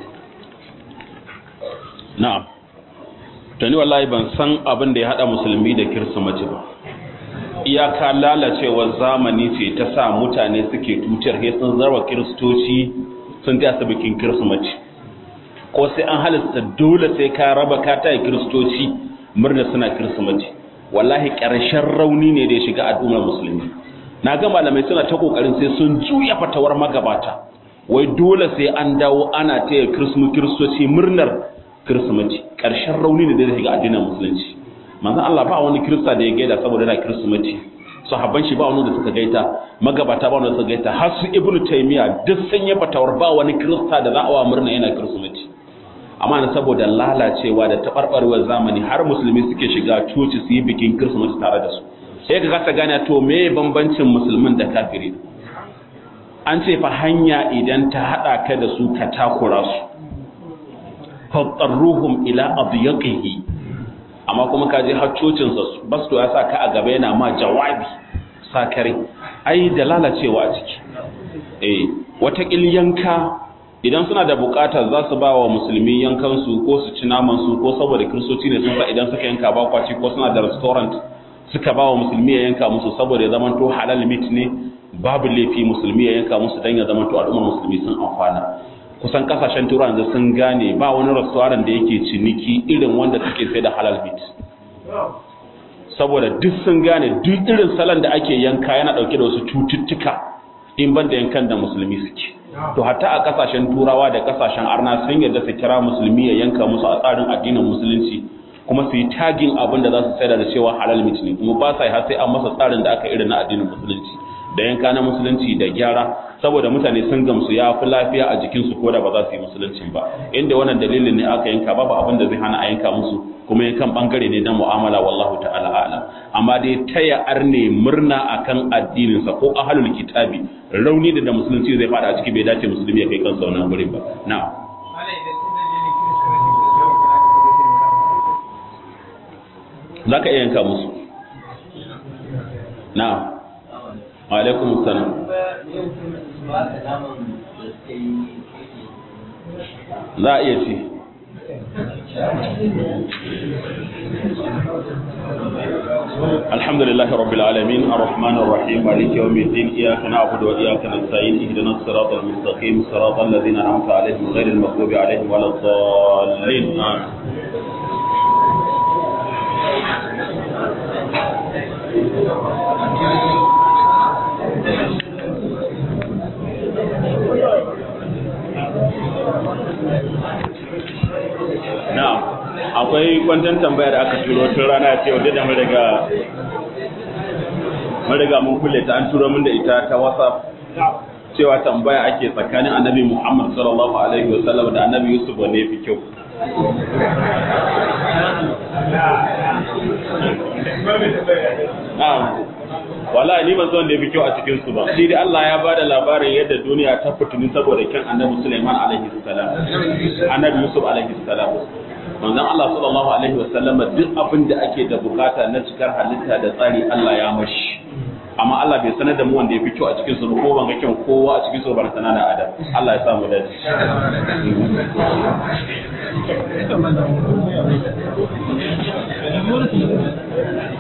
na'am to ni wallahi ban san abin da ya hada musulmi da kirsimati ba iyaka lalacewar zamani ce ta sa mutane suke tutar he sun zarwa kiristoci sun ta bikin kirsimati ko sai an halasta dole sai ka raba ka ta kiristoci murna suna kirsimati wallahi ƙarshen rauni ne da ya shiga al'ummar musulmi na ga malamai suna ta kokarin sai sun juya fatawar magabata wai dole sai an dawo ana taya kiristoci murnar kirsimati ƙarshen rauni ne da zai shiga addinin musulunci manzon Allah ba wani kirista da ya gaida saboda yana kirsimati sahabban shi ba wani da suka gaita magabata ba wani da suka gaita har su ibnu taymiya duk sun yi fatawar ba wani kirista da za a wa murna yana kirsimati amma na saboda lalacewa da taɓarɓarewar zamani har musulmi suke shiga coci su yi bikin kirsimati tare da su sai ka kasa gane to me bambancin musulmin da kafiri an ce fa hanya idan ta haɗa ka da su ka takura su faɗarruhum ila adiyaqihi amma kuma ka je har cocin sa basto ya sa ka a gaba yana ma jawabi sakare ai da lalacewa a ciki eh wata yanka idan suna da bukata za su ba wa musulmi yankansu ko su ci namansu ko saboda kiristoci ne sun sa idan suka yanka ba kwaci ko suna da restaurant suka ba wa musulmi ya yanka musu saboda ya zama to halal meat ne babu laifi musulmi ya yanka musu don ya zama to al'ummar musulmi sun amfana kusan kasashen turan da sun gane ba wani restaurant da yake ciniki irin wanda suke sai da halal meat saboda duk sun gane duk irin salon da ake yanka yana dauke da wasu cututtuka in ban da yankan da musulmi suke to hatta a kasashen turawa da kasashen arna sun yarda su kira musulmi ya yanka musu a tsarin addinin musulunci kuma su yi tagin abin da za su sayar da cewa halal meat ne kuma ba sa yi har sai an masa tsarin da aka irin na addinin musulunci da yanka na musulunci da gyara saboda mutane sun gamsu ya fi lafiya a jikinsu ko da ba za su yi musuluncin ba inda wannan dalilin ne aka yanka babu abin da zai hana a yanka musu kuma yankan bangare ne na mu'amala wallahu ta'ala a'lam amma dai taya arne murna akan addininsa ko ahlul kitabi rauni da da musulunci zai fada a ciki bai dace musulmi ya kai kansa wannan gurin ba na'am za ka iya yanka musu na'am alaikum salam za a iya ci الحمد لله رب العالمين الرحمن الرحيم مالك يوم الدين إياك نعبد وإياك نستعين اهدنا الصراط المستقيم صراط الذين أنعمت عليهم غير المغضوب عليهم ولا الضالين آمين na'am akwai kwantan tambaya da aka turo tun rana ce wadda da mun riga mun riga mun kulle ta an turo mun da ita ta WhatsApp cewa tambaya ake tsakanin Annabi Muhammad sallallahu alaihi wa sallam da Annabi Yusuf wanne yafi kyau na'am wallahi ni ban san da yafi kyau a cikin su ba shi dai Allah ya bada labarin yadda duniya ta fitini saboda kyan Annabi Sulaiman alaihi salam Annabi Yusuf alaihi salam manzon Allah sallallahu alaihi wasallam duk abin da ake da bukata na cikar halitta da tsari Allah ya mashi amma Allah bai sanar da mu wanda ya fi kyau a cikin su ko ban ga kyan kowa a cikin su ban sana da adam Allah ya sa mu dace